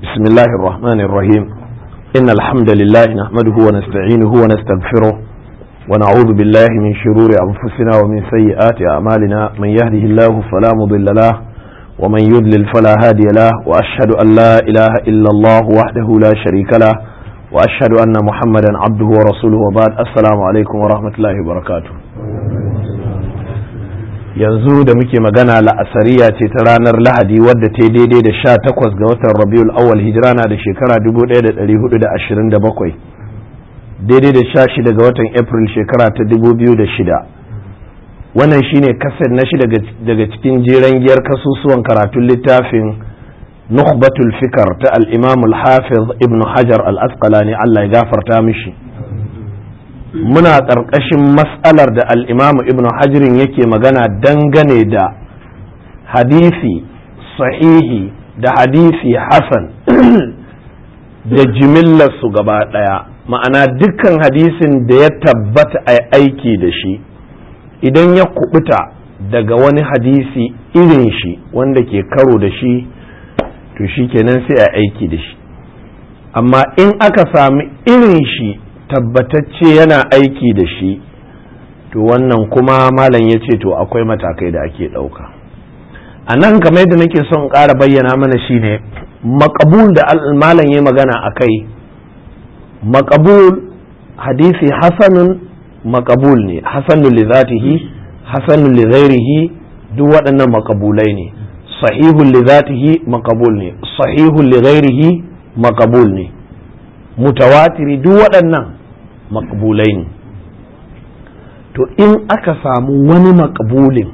بسم الله الرحمن الرحيم إن الحمد لله نحمده ونستعينه ونستغفره ونعوذ بالله من شرور أنفسنا ومن سيئات أعمالنا من يهده الله فلا مضل له ومن يضلل فلا هادي له وأشهد أن لا إله إلا الله وحده لا شريك له وأشهد أن محمدا عبده ورسوله وبعد السلام عليكم ورحمة الله وبركاته yanzu da muke magana la'asariya ce ta ranar lahadi wadda ta daidai da sha takwas ga watan rabiul awwal hijira na da shekara 1427 daidai da sha shida ga watan april shekara ta 2006 wannan shine kasar na shi daga cikin jeren giyar kasusuwan karatun littafin nukhbatul fikar ta al-imam al-hafiz ibn hajar al-asqalani Allah ya gafarta mishi muna ƙarƙashin matsalar da al'imamu ibn hajirin yake magana dangane da hadisi sahihi da hadisi hasan da jimillarsu gaba ɗaya ma'ana dukkan hadisin da ya tabbata a aiki da shi idan ya kubuta daga wani hadisi irin shi wanda ke karo da shi to shi kenan sai a aiki da shi amma in aka sami irin shi tabbatacce yana aiki da shi to wannan kuma malam ya ce to akwai matakai da ake ɗauka a nan kamar yadda nake son ƙara bayyana mana shine makabul da malam ya magana a kai makabul hadisi hasanun makabul ne hasanun li zatihi hasanun li ghairihi duk waɗannan makabulai ne sahihun li zatihi makabul ne sahihun li ghairihi makabul ne mutawatiri duk waɗannan makbulai ne to in aka samu wani makbulin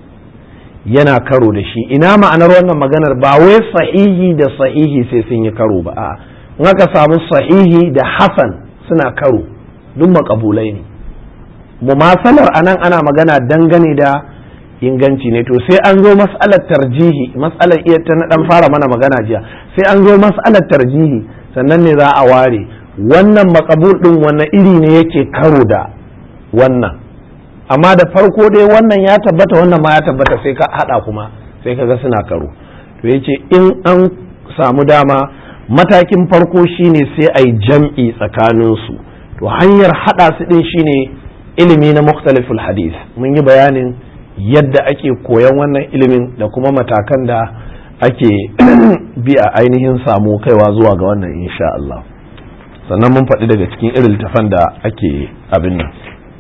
yana karo da shi ina ma'anar wannan maganar ba wai sahihi da sahihi sai sun yi karo ba a in aka samu sahihi da hasan suna karo duk makabulai ne mumasalar anan ana magana dangane da inganci ne to sai an zo mas'alar tarjihi mas'alar iya ta na dan fara mana magana jiya sai an zo mas'alar tarjihi sannan ne za a ware wannan makabul ɗin wannan iri ne yake karo da wannan amma da farko dai wannan ya tabbata wannan ma ya tabbata sai ka haɗa kuma sai ka ga suna karo to yace in an samu dama matakin farko shine sai a yi jam'i tsakaninsu to hanyar haɗa su ɗin shine ilimi na mukhtaliful hadith mun yi bayanin yadda ake koyan wannan ilimin da kuma matakan da ake bi a ainihin samu kaiwa zuwa ga wannan insha Allah sannan mun faɗi daga cikin irin littafan da ake abin nan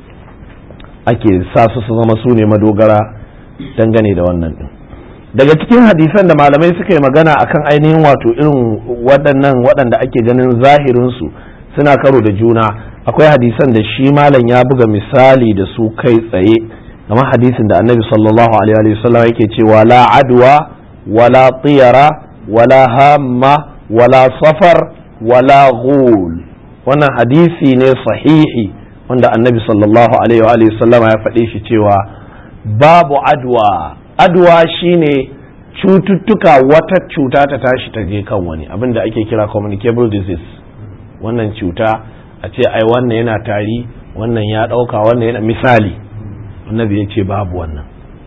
ake sa su su zama su ne madogara dangane da wannan din daga cikin hadisan da malamai suka yi magana akan ainihin wato irin waɗannan waɗanda ake ganin zahirinsu suna karo da juna akwai hadisan da shi malam ya buga misali da su kai tsaye kamar hadisin da annabi sallallahu alaihi wasallam yake cewa la adwa wala tiyara wala hamma wala safar wala ghul wannan hadisi ne sahihi wanda annabi sallallahu alaihi wa sallama ya faɗe shi cewa babu adwa adwa shine cututtuka wata cuta ta tashi ta je kan wani abin da ake kira communicable disease wannan cuta a ce ai wannan yana tari wannan ya ɗauka wannan yana misali annabi ya ce babu wannan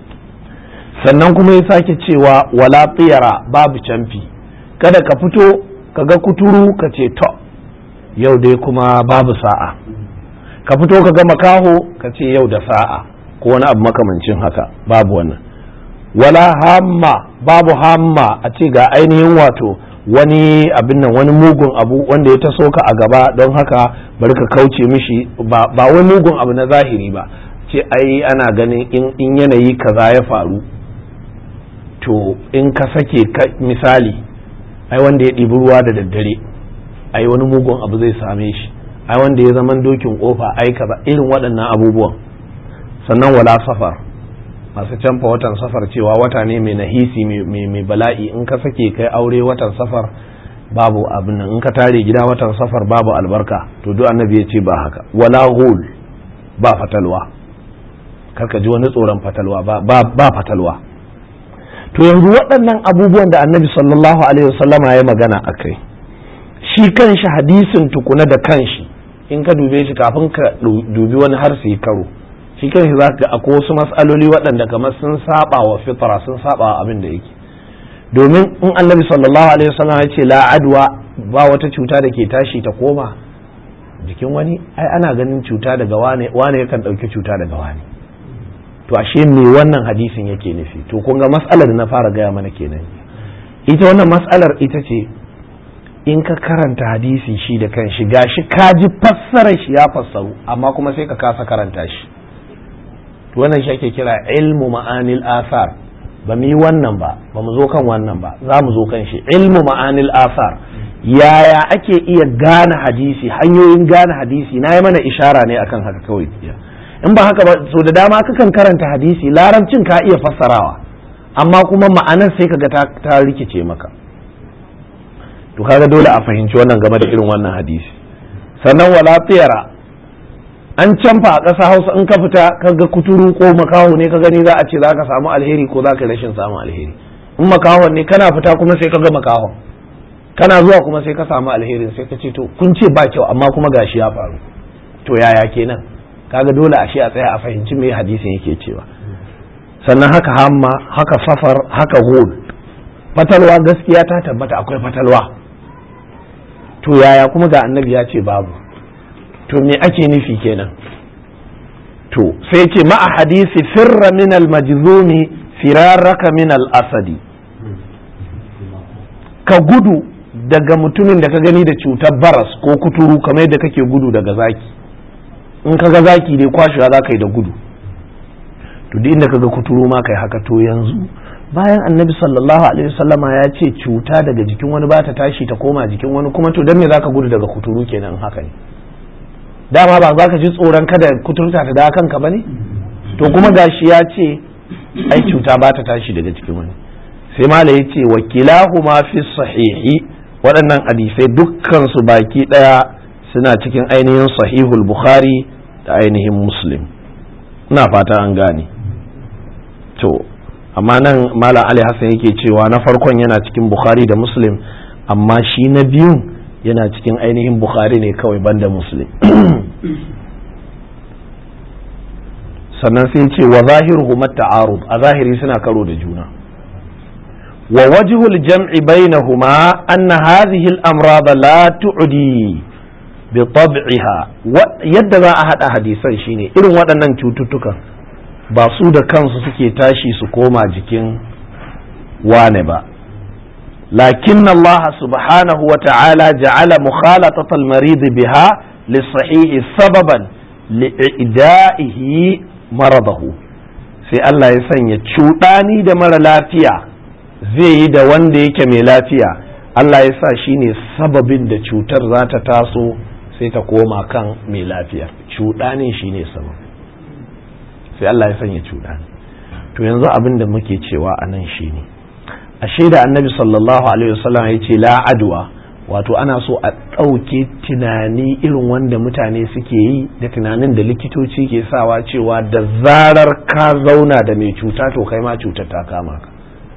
sannan kuma ya sake cewa wala tsiyara babu camfi kada ka fito ka ga kuturu ka ce to yau dai kuma babu sa'a ka fito ka ga makaho ka ce yau da sa'a ko wani abu makamancin haka babu wannan wala hamma babu hamma a ce ga ainihin wato wani abin nan wani mugun abu wanda ya taso ka a gaba don haka bari ka kauce mishi ba wai mugun abu na zahiri ba ce ai ana ganin in yanayi kaza ya faru to in ka sake misali ai wanda ya ɗibi ruwa da daddare ai wani mugun abu zai same shi ai wanda ya zaman dokin kofa ai kaza irin waɗannan abubuwan sannan wala safar masu canfa watan safar cewa wata ne mai nahisi mai bala'i in ka sake kai aure watan safar babu abin nan in ka tare gida watan safar babu albarka to duk annabi ya ce ba haka wala hul ba fatalwa karka ji wani tsoron fatalwa ba fatalwa to yanzu waɗannan abubuwan da annabi sallallahu alaihi wasallama ya magana a kai shi kanshi hadisin tukuna da kanshi in ka dube shi kafin ka dubi wani har su yi karo shi kanshi za ka akwai wasu matsaloli waɗanda kamar sun saba wa fitra sun saba wa abin da yake domin in annabi sallallahu alaihi wasallam ya ce la adwa ba wata cuta da ke tashi ta koma jikin wani ai ana ganin cuta daga wane wane yakan ɗauki cuta daga wane to ashe me wannan hadisin yake nufi to kun ga mas'alar da na fara gaya mana kenan ita wannan mas'alar ita ce in ka karanta hadisi shi da kan shi gashi ka ji fassarar shi ya fassaru amma kuma sai ka kasa karanta shi to wannan shi ake kira ilmu ma'anil asar ba mu yi wannan ba ba mu zo kan wannan ba za mu zo kan shi ilmu ma'anil asar yaya ake iya gane hadisi hanyoyin gane hadisi na yi mana ishara ne akan haka kawai in ba haka ba so da dama kakan karanta hadisi larabcin ka iya fassarawa amma kuma ma'anar sai kaga ta, ta rikice maka to kaga dole a fahimci wannan game da irin wannan hadisi sannan wala tsira an canfa a ƙasa hausa in ka fita kaga kuturu ko makaho ne ka gani za a ce za ka samu alheri ko za ka rashin samun alheri in makahon ne kana fita kuma sai ka ga makahon kana zuwa kuma sai ka samu alherin sai ka ce to kun ce ba kyau amma kuma gashi ya faru to yaya kenan kaga dole ashe a tsaya a fahimci me hadisin yake cewa sannan haka hamma haka safar haka hud fatalwa gaskiya ta tabbata akwai fatalwa to yaya kuma ga annabi ya ce babu to me ake nufi kenan to sai ce ma'a hadisi firra min al-majzumi firaraka min al-asadi ka gudu daga mutumin da ka gani da cutar baras ko kuturu kamar yadda kake gudu daga zaki in ka ga zaki dai kwashewa za ka yi da gudu to duk inda ka ga kuturu ma kai haka to yanzu bayan annabi sallallahu alaihi wasallama ya ce cuta daga jikin wani ba ta tashi ta koma jikin wani kuma to dan me zaka gudu daga kuturu kenan haka ne dama ba za ka ji tsoron kada kuturta ta da kanka ba ne to kuma gashi ya ce ai cuta ba ta tashi daga jikin wani sai mala ya ce wakilahu ma fi sahihi waɗannan hadisai dukkan su baki ɗaya suna cikin ainihin sahihul bukhari da ainihin muslim ina fata an gane to amma nan malam ali hassan yake cewa na farkon yana cikin bukhari da muslim amma shi na biyun yana cikin ainihin bukhari ne kawai banda muslim sannan sai ce wa zahiruhu ta'arud a zahiri suna karo da juna wa wajhul jam'i bainahuma anna hadhihi al-amrad la tu'di bi tab'iha yadda za a hada hadisan shine irin waɗannan cututtukan ba su da kansu suke tashi su koma jikin wane ba لكن الله سبحانه وتعالى جعل مخالطة المريض بها للصحيح سببا لإعدائه مرضه sai Allah ya sanya cuɗani da mara lafiya zai yi da wanda yake mai lafiya Allah ya sa shi ne sababin da cutar za ta taso sai ta koma kan mai lafiya cuɗani shi ne sabab sai Allah ya sanya cuɗani to yanzu abin da muke cewa a nan shi ne ashe da annabi sallallahu alaihi wasallam ya ce la adwa wato ana so a ɗauke tunani irin wanda mutane suke yi da tunanin da likitoci ke sawa cewa da zarar ka zauna da mai cuta to kai ma cutar ta kama ka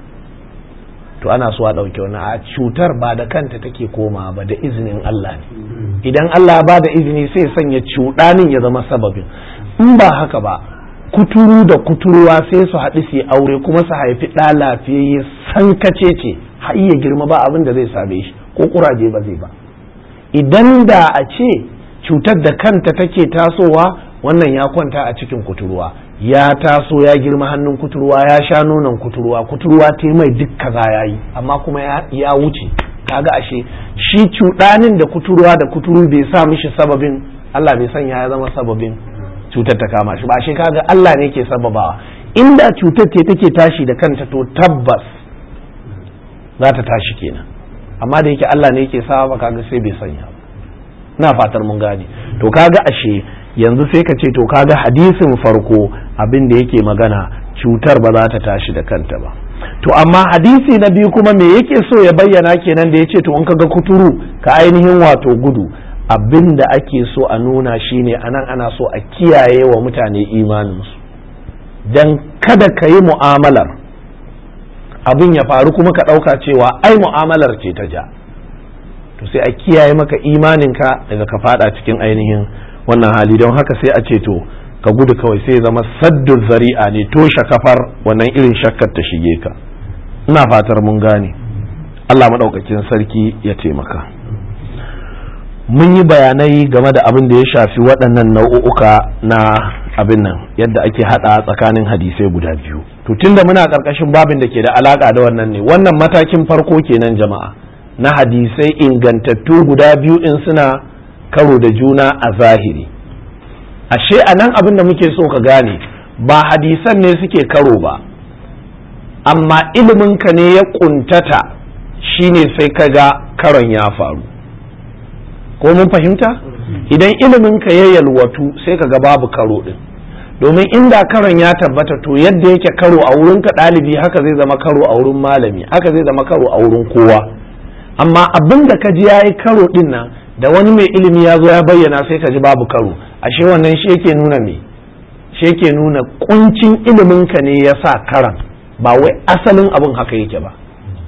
to ana so a ɗauke wani a cutar ba da kanta take koma ba da izinin Allah ne idan Allah ba da izini sai sanya cuɗanin ya zama sababin in ba haka ba kuturu da kuturuwa sai su haɗu su aure kuma su haifi ɗa lafiyayye san kace ce har iya girma ba abin da zai same shi ko kuraje ba zai ba idan da a ce cutar da kanta take tasowa wannan ya kwanta a cikin kuturuwa ya taso ya girma hannun kuturuwa ya sha nonon kuturuwa kuturuwa ta mai duk kaza ya yi amma kuma ya wuce kaga ashe shi cuɗanin da kuturuwa da kuturu bai sa mishi sababin Allah bai sanya ya zama sababin cutar ta kama shi ba shi kaga Allah ne ke sababawa inda cutar ce take tashi da kanta to tabbas za ta tashi kenan amma da yake Allah ne yake sawa ba kaga sai bai sanya na fatar mun gane to kaga ashe yanzu sai ka ce to kaga hadisin farko abin da yake magana cutar ba za ta tashi da kanta ba to amma hadisi na biyu kuma me yake so ya bayyana kenan da ya ce to in kaga kuturu ka ainihin wato gudu abin da ake so a nuna shine anan ana so a kiyaye wa mutane imaninsu don kada ka yi mu'amalar abin ya faru kuma ka ɗauka cewa ai mu'amalar ce ta ja to sai a kiyaye maka imaninka daga ka fada cikin ainihin wannan hali don haka sai a ce to ka gudu kawai sai zama saddun zari'a ne toshe kafar wannan irin shakkar ta shige ka ina fatar mun gane Allah maɗaukakin sarki ya taimaka mun yi bayanai game da abin da ya shafi waɗannan nau'uka na abin nan yadda ake haɗa tsakanin hadisai guda biyu to tunda muna ƙarƙashin babin da ke da alaƙa da wannan ne wannan matakin farko kenan jama'a na hadisai ingantattu guda biyu in suna karo da juna a zahiri ashe a nan abin da muke so ka gane ba hadisan ne suke karo ba amma iliminka ne ya ƙuntata shine sai ka ga karon ya faru ko mun fahimta idan iliminka ya yalwatu sai ka ga babu karo din domin inda karon ya tabbata to yadda yake karo a wurinka ɗalibi haka zai zama karo a wurin malami haka zai zama karo a wurin kowa amma abin da ka ji ya yi karo din nan da wani mai ilimi ya zo ya bayyana sai ka ji babu karo ashe wannan shi yake nuna me shi yake nuna kuncin iliminka ne ya sa karan ba wai asalin abin haka yake ba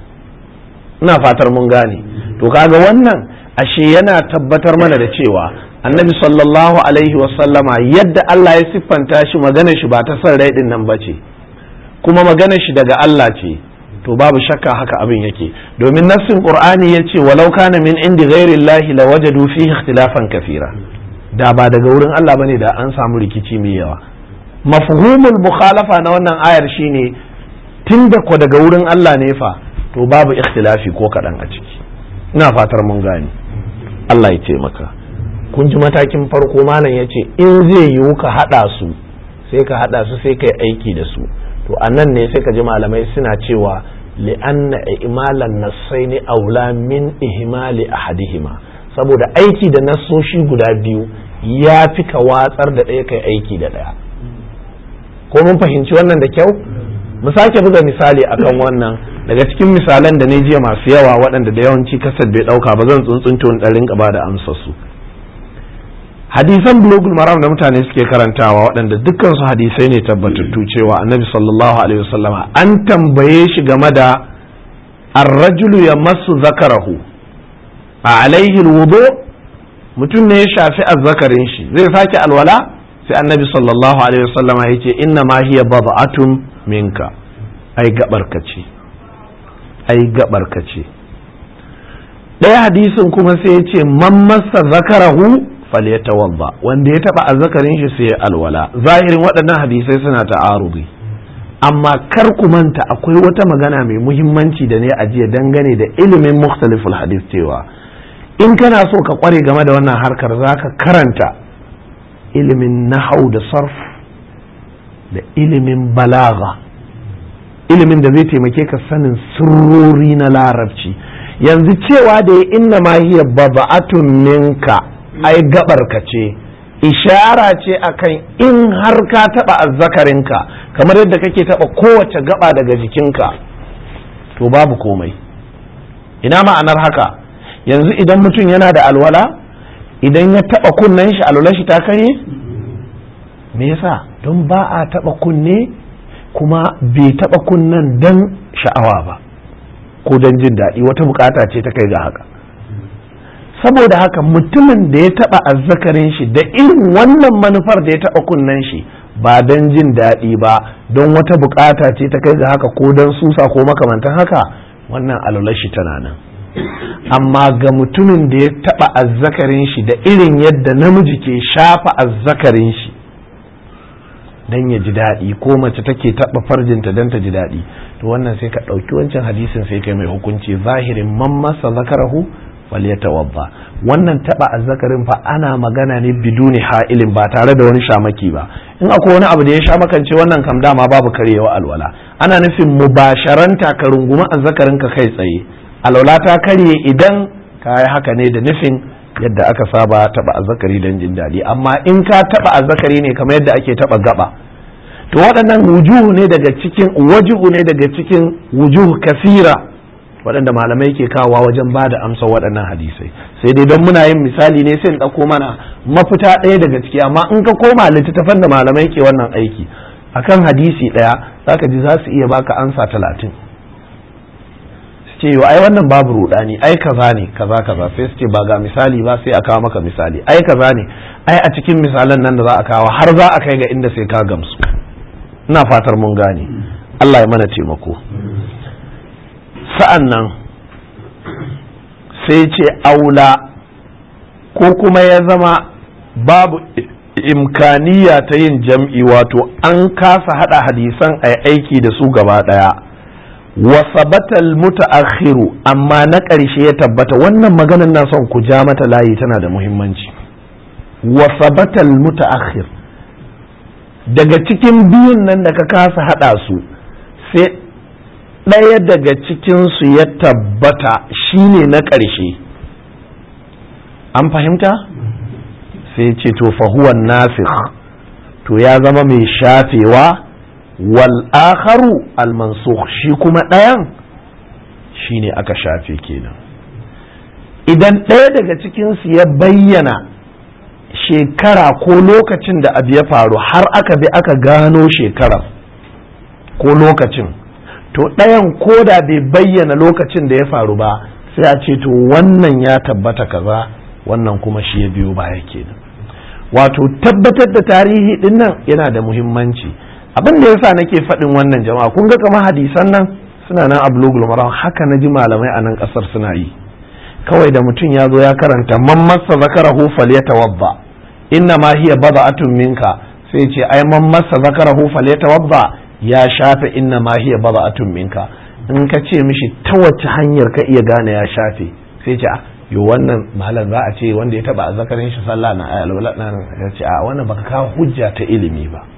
ina fatar mun gane to kaga wannan ashe yana tabbatar mana da cewa annabi sallallahu alaihi wasallama yadda Allah ya siffanta shi magana shi ba ta son rai din nan bace kuma magana shi daga Allah ce to babu shakka haka abin yake domin nassin qur'ani ya ce walau kana min indi ghairi llahi lawajadu fihi ikhtilafan kathira da ba daga wurin Allah bane da an samu rikici mai yawa mafhumul mukhalafa na wannan ayar shine tunda ko daga wurin Allah ne fa to babu ikhtilafi ko kaɗan a ciki ina fatar mun gane Allah ya taimaka kun ji matakin farko malam ya ce in zai yiwu ka haɗa su sai ka haɗa su sai ka yi aiki da su to a nan ne sai ka ji malamai suna cewa li'anna imalan nassaini aula min ihmali ahadihima saboda aiki da nassoshi guda biyu ya fi ka watsar da ɗaya kai aiki da ɗaya ko mun fahimci wannan da kyau mu sake buga misali akan wannan daga cikin misalan da ne jiya masu yawa waɗanda da yawanci kasar bai ɗauka ba zan tsuntsunto in ɗarin ba da amsa su hadisan bulogul maram da mutane suke karantawa waɗanda dukkan su hadisai ne tabbatattu cewa annabi sallallahu alaihi wasallama an tambaye shi game da arrajulu ya masu zakarahu a alaihi wudu mutum ne ya shafi azzakarin shi zai sake alwala sai annabi sallallahu alaihi wasallama ya ce inna ma hiya bad'atun minka ai gabarka ce ai gabarka ce ɗaya hadisin kuma sai ya ce man masa zakarahu falyatawadda wanda ya taba azzakarin shi sai alwala zahirin waɗannan hadisai suna ta'arudi amma kar ku manta akwai wata magana mai muhimmanci da ne a jiya dangane da ilimin mukhtaliful hadis cewa in kana so ka kware game da wannan harkar zaka karanta ilimin nahau da sarf da ilimin balaga ilimin da zai taimake ka sanin sirrori na larabci yanzu cewa da ya inna ma hiya baba'atun minka ai gabar ka ce ishara ce akan in har ka taba azzakarinka kamar yadda kake taba kowace gaba daga jikinka to babu komai ina ma'anar haka yanzu idan mutum yana da alwala idan ya taba kunnen shi alwala shi ta kare me yasa don ba a taba kunne kuma bai taba kunnen dan sha'awa ba ko don jin daɗi wata bukata ce ta kai ga haka saboda haka mutumin da ya taba azzakarin shi da irin wannan manufar da ya taba kunnen shi ba don jin daɗi ba don wata bukata ce ta kai ga haka ko don susa ko makamantan haka wannan alwalar shi tana nan amma ga mutumin da ya taba azzakarin shi da irin yadda namiji ke shafa azzakarin shi don ya ji daɗi ko mace take taɓa farjinta don ta ji daɗi to wannan sai ka ɗauki wancan hadisin sai kai mai hukunci zahirin man masa zakarahu falyatawadda wannan taɓa azzakarin fa ana magana ne biduni ha'ilin ba tare da wani shamaki ba in akwai wani abu da ya sha makance wannan kam dama babu karyewa alwala ana nufin mubasharanta ka rungumi azzakarin ka kai tsaye alwala ta karye idan ka yi haka ne da nufin yadda aka saba taba azzakari don jin daɗi amma in ka taba azzakari ne kamar yadda ake taba gaba to waɗannan wujuhu ne daga cikin wajuhu ne daga cikin wujuhu kasira waɗanda malamai ke kawowa wajen ba da amsa waɗannan hadisai sai dai don muna yin misali ne sai in ɗauko mana mafita ɗaya daga ciki amma in ka koma littattafan da malamai ke wannan aiki akan hadisi ɗaya zaka ji za su iya baka ansa talatin ce yau ai wannan babu rudani ai kaza ne kaza kaza sai su ce ba ga misali ba sai a kawo maka misali ai kaza ne ai a cikin misalan nan da za a kawo har za a kai ga inda sai ka gamsu ina fatar mun gane Allah ya mana taimako sa'an nan sai ce aula ko kuma ya zama babu imkaniya ta yin jam'i wato an kasa hada hadisan a aiki da su gaba daya wasabatal muta'akhiru amma na ƙarshe ya tabbata wannan maganar na son ku ja mata layi tana da muhimmanci wasabatal muta'akhir daga cikin biyun nan da ka kasa hada su sai ɗaya daga cikinsu ya tabbata shine na ƙarshe an fahimta sai ce to fahuwan nasikh to ya zama mai shafewa wal akharu al mansukh shi kuma ɗayan shine aka shafe kenan idan ɗaya daga cikinsu ya bayyana shekara ko lokacin da abu ya faru har aka bi aka gano shekarar ko lokacin to ɗayan ko da bai bayyana lokacin da ya faru ba sai a ce to wannan ya tabbata kaza wannan kuma shi ya biyo baya kenan wato tabbatar da tarihi din nan yana da muhimmanci abin da yasa nake faɗin wannan jama'a kun ga kamar hadisan nan suna nan a bulugul maram haka na ji malamai a nan ƙasar suna yi kawai da mutum ya zo ya karanta man massa zakarahu falyatawadda inna ma hiya bada'atun minka sai ce ai man massa zakarahu falyatawadda ya shafe inna ma hiya bada'atun minka in ka ce mishi ta wace hanyar ka iya gane ya shafe sai ce yo wannan malam za a ce wanda ya taba zakarin shi sallah na alwala na ya ce a wannan baka kawo hujja ta ilimi ba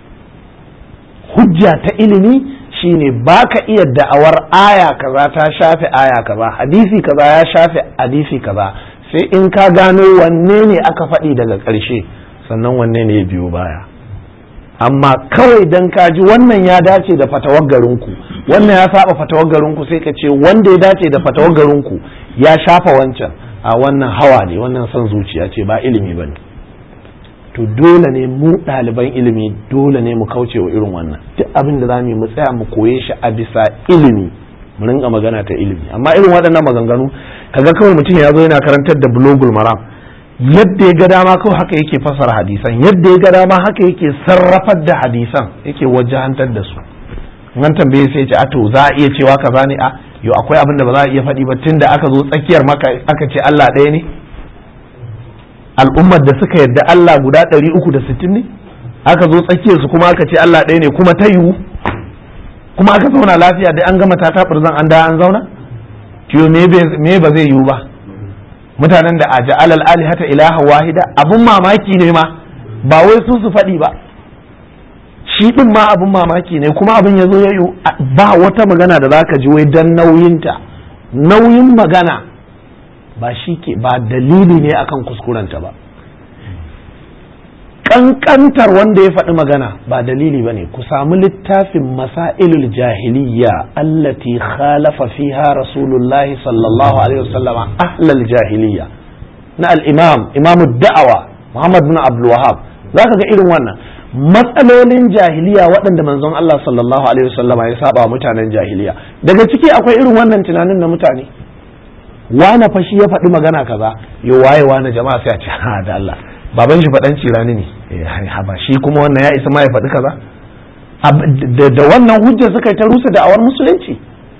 hujja ta ilimi shine baka iya da'awar aya kaza ta shafe aya kaza hadisi kaza ya shafe hadisi kaza sai in ka gano wanne ne aka faɗi daga ƙarshe sannan wanne ne ya biyo baya amma kawai dan ka ji wannan ya dace da fatawar garinku wannan ya saba fatawar garinku sai ka ce wanda ya dace da fatawar garinku ya shafa wancan a wannan hawa ne wannan son zuciya ce ba ilimi ba ne to dole ne mu ɗaliban ilimi dole ne mu kauce wa irin wannan duk abin da za mu yi mu tsaya mu koye shi a bisa ilimi mu rinka magana ta ilimi amma irin waɗannan maganganu kaga kawai mutum ya zo yana karantar da bulogul maram yadda ya ga dama kawai haka yake fasara hadisan yadda ya ga dama haka yake sarrafar da hadisan yake wajahantar da su nan tambaye sai ce a to za a iya cewa kaza ne a yo akwai abin da ba za a iya faɗi ba tunda aka zo tsakiyar maka aka ce Allah ɗaya ne al'ummar da suka yarda Allah guda ɗari uku da sittin ne aka zo tsakiyar su kuma aka ce Allah ɗaya ne kuma ta yiwu kuma aka zauna lafiya da an gama tata zan an da an zauna to me ba zai yiwu ba mutanen da a ja'alal alihata ilaha wahida abun mamaki ne ma ba wai su su faɗi ba shi ɗin ma abun mamaki ne kuma abin ya zo ya yi ba wata magana da zaka ji wai dan nauyinta nauyin magana ba shi ke ba dalili ne akan kuskurenta ba kankantar wanda ya faɗi magana ba dalili ba ne ku samu littafin masailul jahiliya allati khalafa fiha rasulullahi sallallahu alaihi wasallam ahlal jahiliya na al-imam imamu da'awa muhammad bin abdul wahab zaka ga irin wannan matsalolin jahiliya waɗanda manzon Allah sallallahu alaihi wasallam ya saba mutanen jahiliya daga ciki akwai irin wannan tunanin na mutane wane fashi ya faɗi magana kaza yo waye wane jama'a sai a ce ha da Allah baban shi faɗan cirani ne ba shi kuma wannan ya isa ma ya faɗi kaza da wannan hujja suka yi ta rusa da'awar musulunci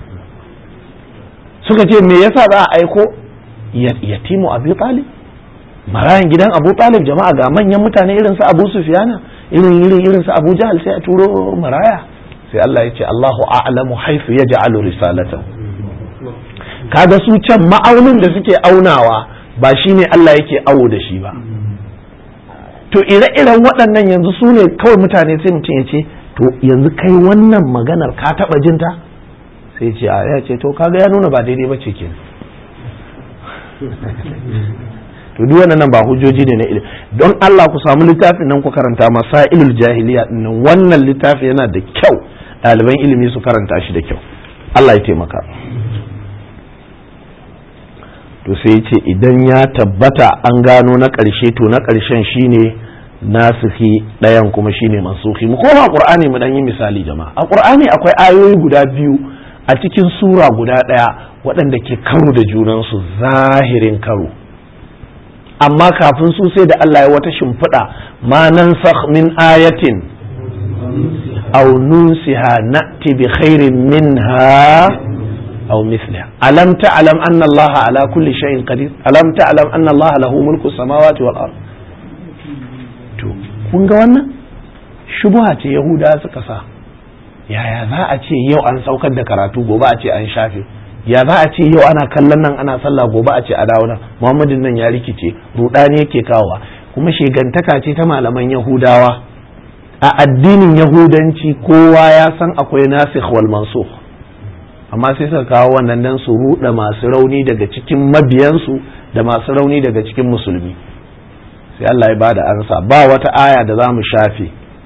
suka ce me yasa za a aiko yatimu abu talib marayan gidan abu talib jama'a ga manyan mutane irin su abu sufiyana irin irin irin su abu jahal sai a turo maraya sai Allah ya ce Allahu a'lamu haifu yaj'alu risalatahu kaga su can ma'aunin da suke aunawa ba shine Allah yake awo da shi ba to ire-iren waɗannan yanzu su ne kawai mutane sai mutum ya ce to yanzu kai wannan maganar ka taɓa jinta sai ce a ya ce to kaga ya nuna ba daidai ba ce ke to duk wannan ba hujjoji ne na ilimi don Allah ku samu littafin nan ku karanta masailul jahiliya nan wannan littafi yana da kyau ɗaliban ilimi su karanta shi da kyau Allah ya taimaka to sai ce idan ya tabbata an gano na ƙarshe to na ƙarshen shine nasihi ɗayan kuma shine mansuhi mu koma qur'ani mu dan yi misali jama'a a qur'ani akwai ayoyi guda biyu a cikin sura guda ɗaya waɗanda ke karo da junansu zahirin karo amma kafin su sai da Allah ya wata shimfiɗa ma nansakh min ayatin aw nunsiha na'ti bi khairin minha أو مثلها ألم تعلم أن الله على كل شيء قدير ألم تعلم أن الله له ملك السماوات والأرض kun ga wannan shubuha ce yahuda suka sa yaya za a ce yau an saukar da karatu gobe a ce an shafe ya za a ce yau ana kallon nan ana sallah gobe a ce a dawo nan muhammadin nan ya rikice rudani yake kawowa kuma shegantaka ce ta malaman yahudawa a addinin yahudanci kowa ya san akwai nasikh wal mansukh amma sai suka kawo wannan dan su ruɗa masu rauni daga cikin mabiyansu da masu rauni daga cikin musulmi sai Allah ya bada ansa ba wata aya da za mu shafe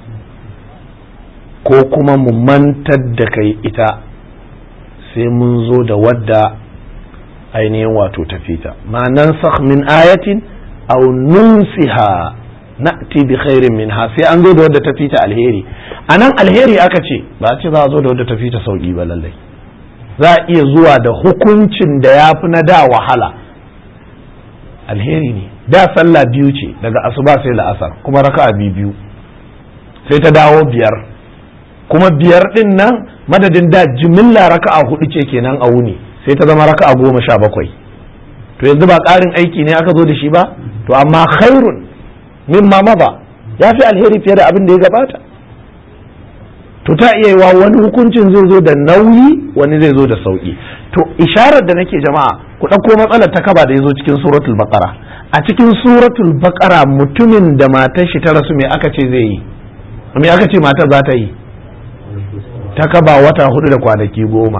ko kuma mu mantar da kai ita sai mun zo da wadda ainihin wato tafita ma nan min ayatin aw nunsiha na'ti bi khairin minha sai an zo da wadda tafita alheri anan alheri aka ce ba a ce za a zo da wadda tafita sauki ba lallai za a iya zuwa da hukuncin da ya fi na da wahala alheri ne da sallah biyu ce daga asuba sai la'asar kuma raka'a biyu biyu sai ta dawo biyar kuma biyar din nan madadin da jimilla raka'a hudu ce kenan a wuni sai ta zama raka'a goma sha bakwai to yanzu ba ƙarin aiki ne aka zo da shi ba to amma khairun mimma maza ya fi alheri fiye da abin da ya gabata to ta iya yiwa wani hukuncin zai zo da nauyi wani zai zo da sauki to isharar da nake jama'a ku ɗauko matsalar ta kaba da ya zo cikin suratul baqara a cikin suratul baqara mutumin da matar shi ta rasu me aka ce zai yi me aka ce matar za ta yi ta kaba wata hudu da kwanaki goma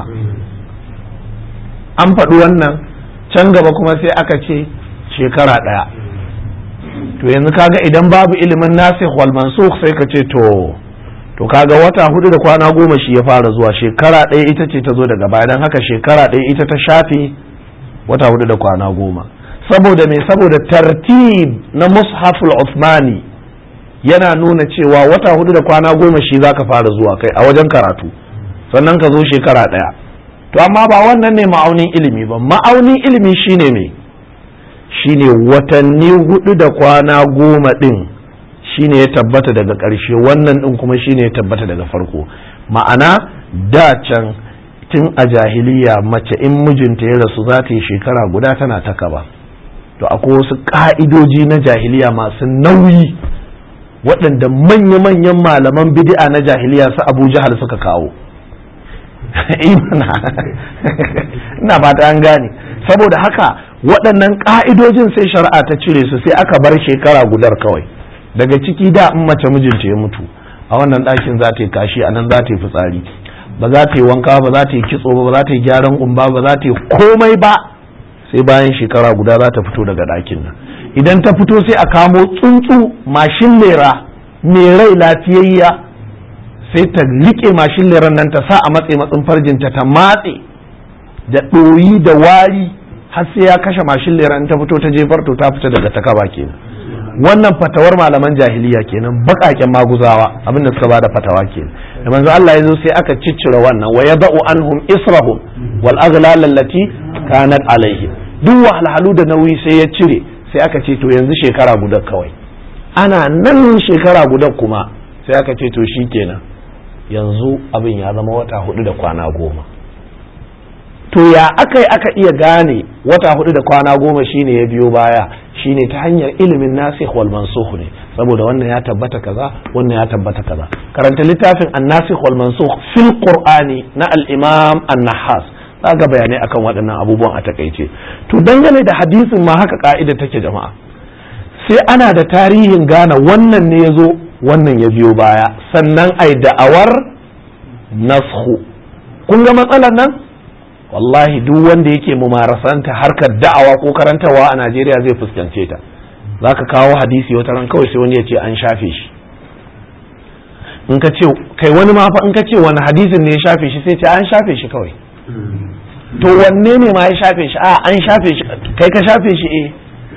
an faɗi wannan can gaba kuma sai aka ce shekara ɗaya to yanzu kaga idan babu ilimin nasikh wal mansukh sai ka ce to to kaga wata hudu da kwana goma shi ya fara zuwa shekara ɗaya ita ce ta zo daga baya don haka shekara ɗaya ita ta shafe wata hudu da kwana goma saboda me saboda tartib na mushaful Uthmani yana nuna cewa wata hudu da kwana goma shi zaka fara zuwa kai a wajen karatu sannan ka zo shekara ɗaya to amma ba wannan ne ma'aunin ilimi ba ma'aunin ilimi shine me shine watanni hudu da kwana goma ɗin shine ya tabbata daga ƙarshe wannan ɗin kuma shine ya tabbata daga farko ma'ana da can tun a jahiliya mace in mijinta ya rasu za ta yi shekara guda tana ta kaba to akwai wasu ƙa'idoji na jahiliya masu nauyi waɗanda manya-manyan malaman bid'a na jahiliya su abu jahal suka kawo ina fata an gane saboda haka waɗannan ƙa'idojin sai shari'a ta cire su sai aka bar shekara gudar kawai daga ciki da in mace mijinta ya mutu a wannan ɗakin za ta yi kashi a nan za ta yi fitsari ba za ta yi wanka ba za ta yi kitso ba ba za ta yi gyaran kumba ba za ta yi komai ba sai bayan shekara guda za ta fito daga ɗakin nan idan ta fito sai a kamo tsuntsu mashin lera mai rai lafiyayya sai ta riƙe mashin leran nan ta sa a matse matsin farjinta ta matse da ɗoyi da wari har sai ya kashe mashin leran ta fito ta jefar to ta fita daga takaba kenan wannan fatawar malaman jahiliya kenan bakaken maguzawa abin da suka bada fatawa kenan da manzo Allah ya zo sai aka ciccire wannan wa yada'u anhum israhum wal aghlal allati kanat alaihim duk wahalhalu da nauyi sai ya cire sai aka ce to yanzu shekara guda kawai ana nan shekara guda kuma sai aka ce to shikenan yanzu abin ya zama wata hudu da kwana goma to ya aka yi aka iya gane wata hudu da kwana goma shine ya biyo baya shine ta hanyar ilimin nasikh wal mansukh ne saboda wannan ya tabbata kaza wannan ya tabbata kaza karanta littafin an-nasikh wal mansukh fil qur'ani na al-imam an-nahas ga bayanai akan waɗannan abubuwan a takaice to dangane da hadisin ma haka ka'ida take jama'a sai ana da tarihin gane wannan ne ya zo wannan ya biyo baya sannan ai da'awar nashu kun ga matsalar nan wallahi duk wanda yake mumarasanta harkar da'awa ko karantarwa a Najeriya zai fuskance ta za ka kawo hadisi wata ran kawai sai wani ya ce an shafe shi in ka ce kai wani ma fa in ka ce wani hadisin ne ya shafe shi sai ce an shafe shi kawai to wanne ne ma ya shafe shi a an shafe shi kai ka shafe shi eh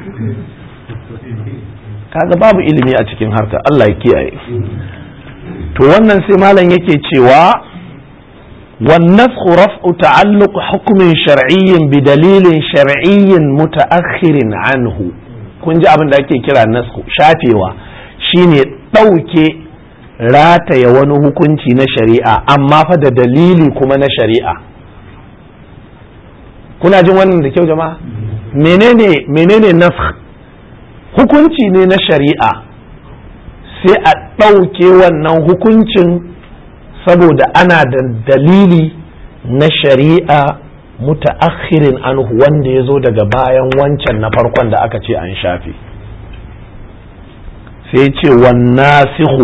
kaga babu ilimi a cikin harka Allah ya kiyaye to wannan sai malam yake cewa والنسخ رفع تعلق حكم شرعي بدليل شرعي متأخر عنه kun ji abin da ake kira nasku shafewa shine ɗauke rataya wani hukunci na shari'a amma fa da dalili kuma na shari'a kuna jin wannan da kyau jama'a menene menene nafkh hukunci ne na shari'a sai a ɗauke wannan hukuncin saboda ana da dalili na shari'a mutaakhirin anhu wanda ya zo daga bayan wancan na farkon da aka ce an shafe sai ce wannasihu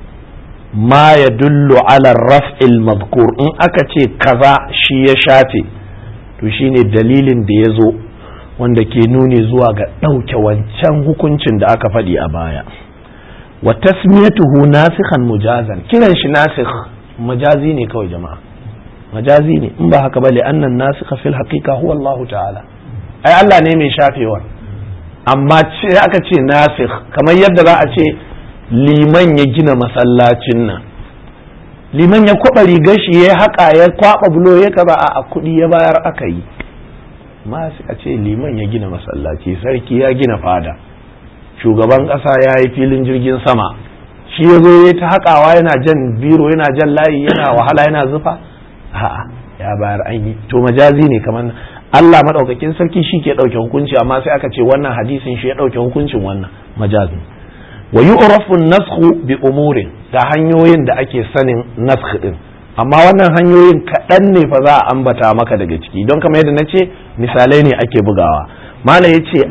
ma ya dullu ala raf'il mazkur in aka ce kaza shi ya shafe to shine dalilin da ya zo wanda ke nuni zuwa ga ɗauke wancan hukuncin da aka faɗi a baya wa tasmiyatuhu nasikhan mujazan kiran shi nasikh majazi ne kawai jama'a majazi ne in ba haka ba li annan nasikha fil haqiqa huwa Allah ta'ala ai Allah ne mai shafewa amma ce aka ce nasikh kamar yadda za a ce liman ya gina masallacin nan liman ya kwaba rigar shi ya haƙa ya kwaba bulo ya kaza a kuɗi ya bayar aka yi ma a ce liman ya gina masallaci sarki ya gina fada shugaban ƙasa ya yi filin jirgin sama shi ya zo ya ta haƙawa yana jan biro yana jan layi yana wahala yana zufa a'a ya bayar an yi to majazi ne kamar Allah madaukakin sarki shi ke ɗauke hukunci amma sai aka ce wannan hadisin shi ya ɗauke hukuncin wannan majazi wa yu'rafu an-nasxu bi umurin da hanyoyin da ake sanin nasx din amma wannan hanyoyin kaɗan ne fa za a ambata maka daga ciki don kamar yadda na ce misalai ne ake bugawa mala ya ce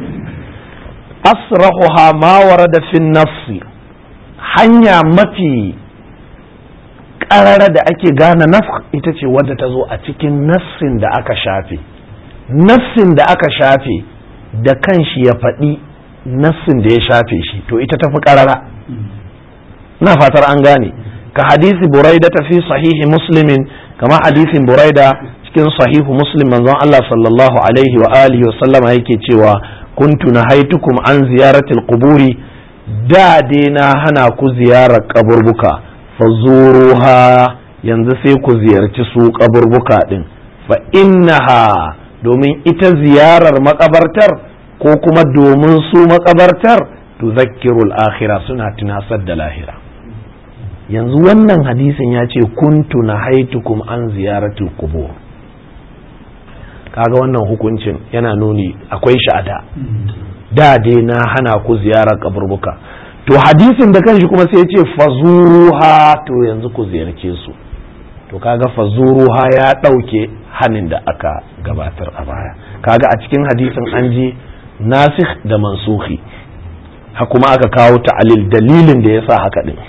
asrahuha ma warada fi nafsi hanya mafi ƙarara da ake gane nafs ita ce wadda ta zo a cikin nassin da aka shafe nassin da aka shafe da kanshi ya faɗi nassin da ya shafe shi to ita tafi ƙarara na fatar an gane ka hadisi buraida ta fi sahihi muslimin kama hadisin buraida cikin sahihu muslim manzon Allah sallallahu alaihi wa alihi wa sallama yake cewa kuntu nahaitukum an ziyaratil quburi da dai na hana ku ziyarar kaburbuka fazuruha yanzu sai ku ziyarci su kaburbuka din fa innaha domin ita ziyarar makabartar ko kuma domin su makabartar tuzakkirul akhirah suna tunasar da lahira yanzu wannan hadisin ya ce kuntu na haitukum an ziyaratul kubur kaga wannan hukuncin yana nuni akwai sha'ada da dai na hana ku ziyarar kaburbuka to hadisin da kanshi kuma sai ya ce fazuruha to yanzu ku ziyarce su to kaga fazuruha ya ɗauke hanin da aka gabatar a baya kaga a cikin hadisin an ji nasikh da mansuhi ha kuma aka kawo ta'alil dalilin da ya sa haka din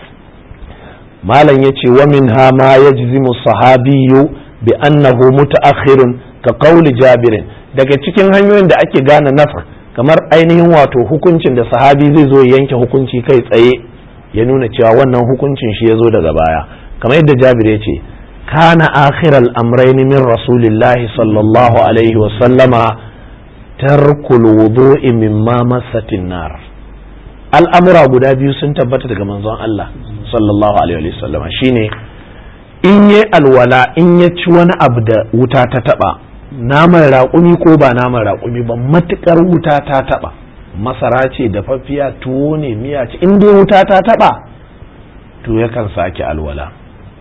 malam ya ce wa min ha ma ya jizimu sahabiyu bi annahu mutaakhirun ka qawli jabirin daga cikin hanyoyin da ake gane nafs kamar ainihin wato hukuncin da sahabi zai zo yanke hukunci kai tsaye ya nuna cewa wannan hukuncin shi ya zo daga baya kamar yadda jabir ya ce kana akhiral amrayn min rasulillahi sallallahu alaihi wa sallama tarkul wudu'i mimma massatin nar al'amura guda biyu sun tabbata daga manzon Allah sallallahu alaihi wa sallama shine in yi alwala in ya ci wani abu da wuta ta taba naman raƙumi ko ba naman raƙumi ba matukar wuta ta taba masara ce da fafiya tuwo ne miya ce in dai wuta ta taba to yakan sake alwala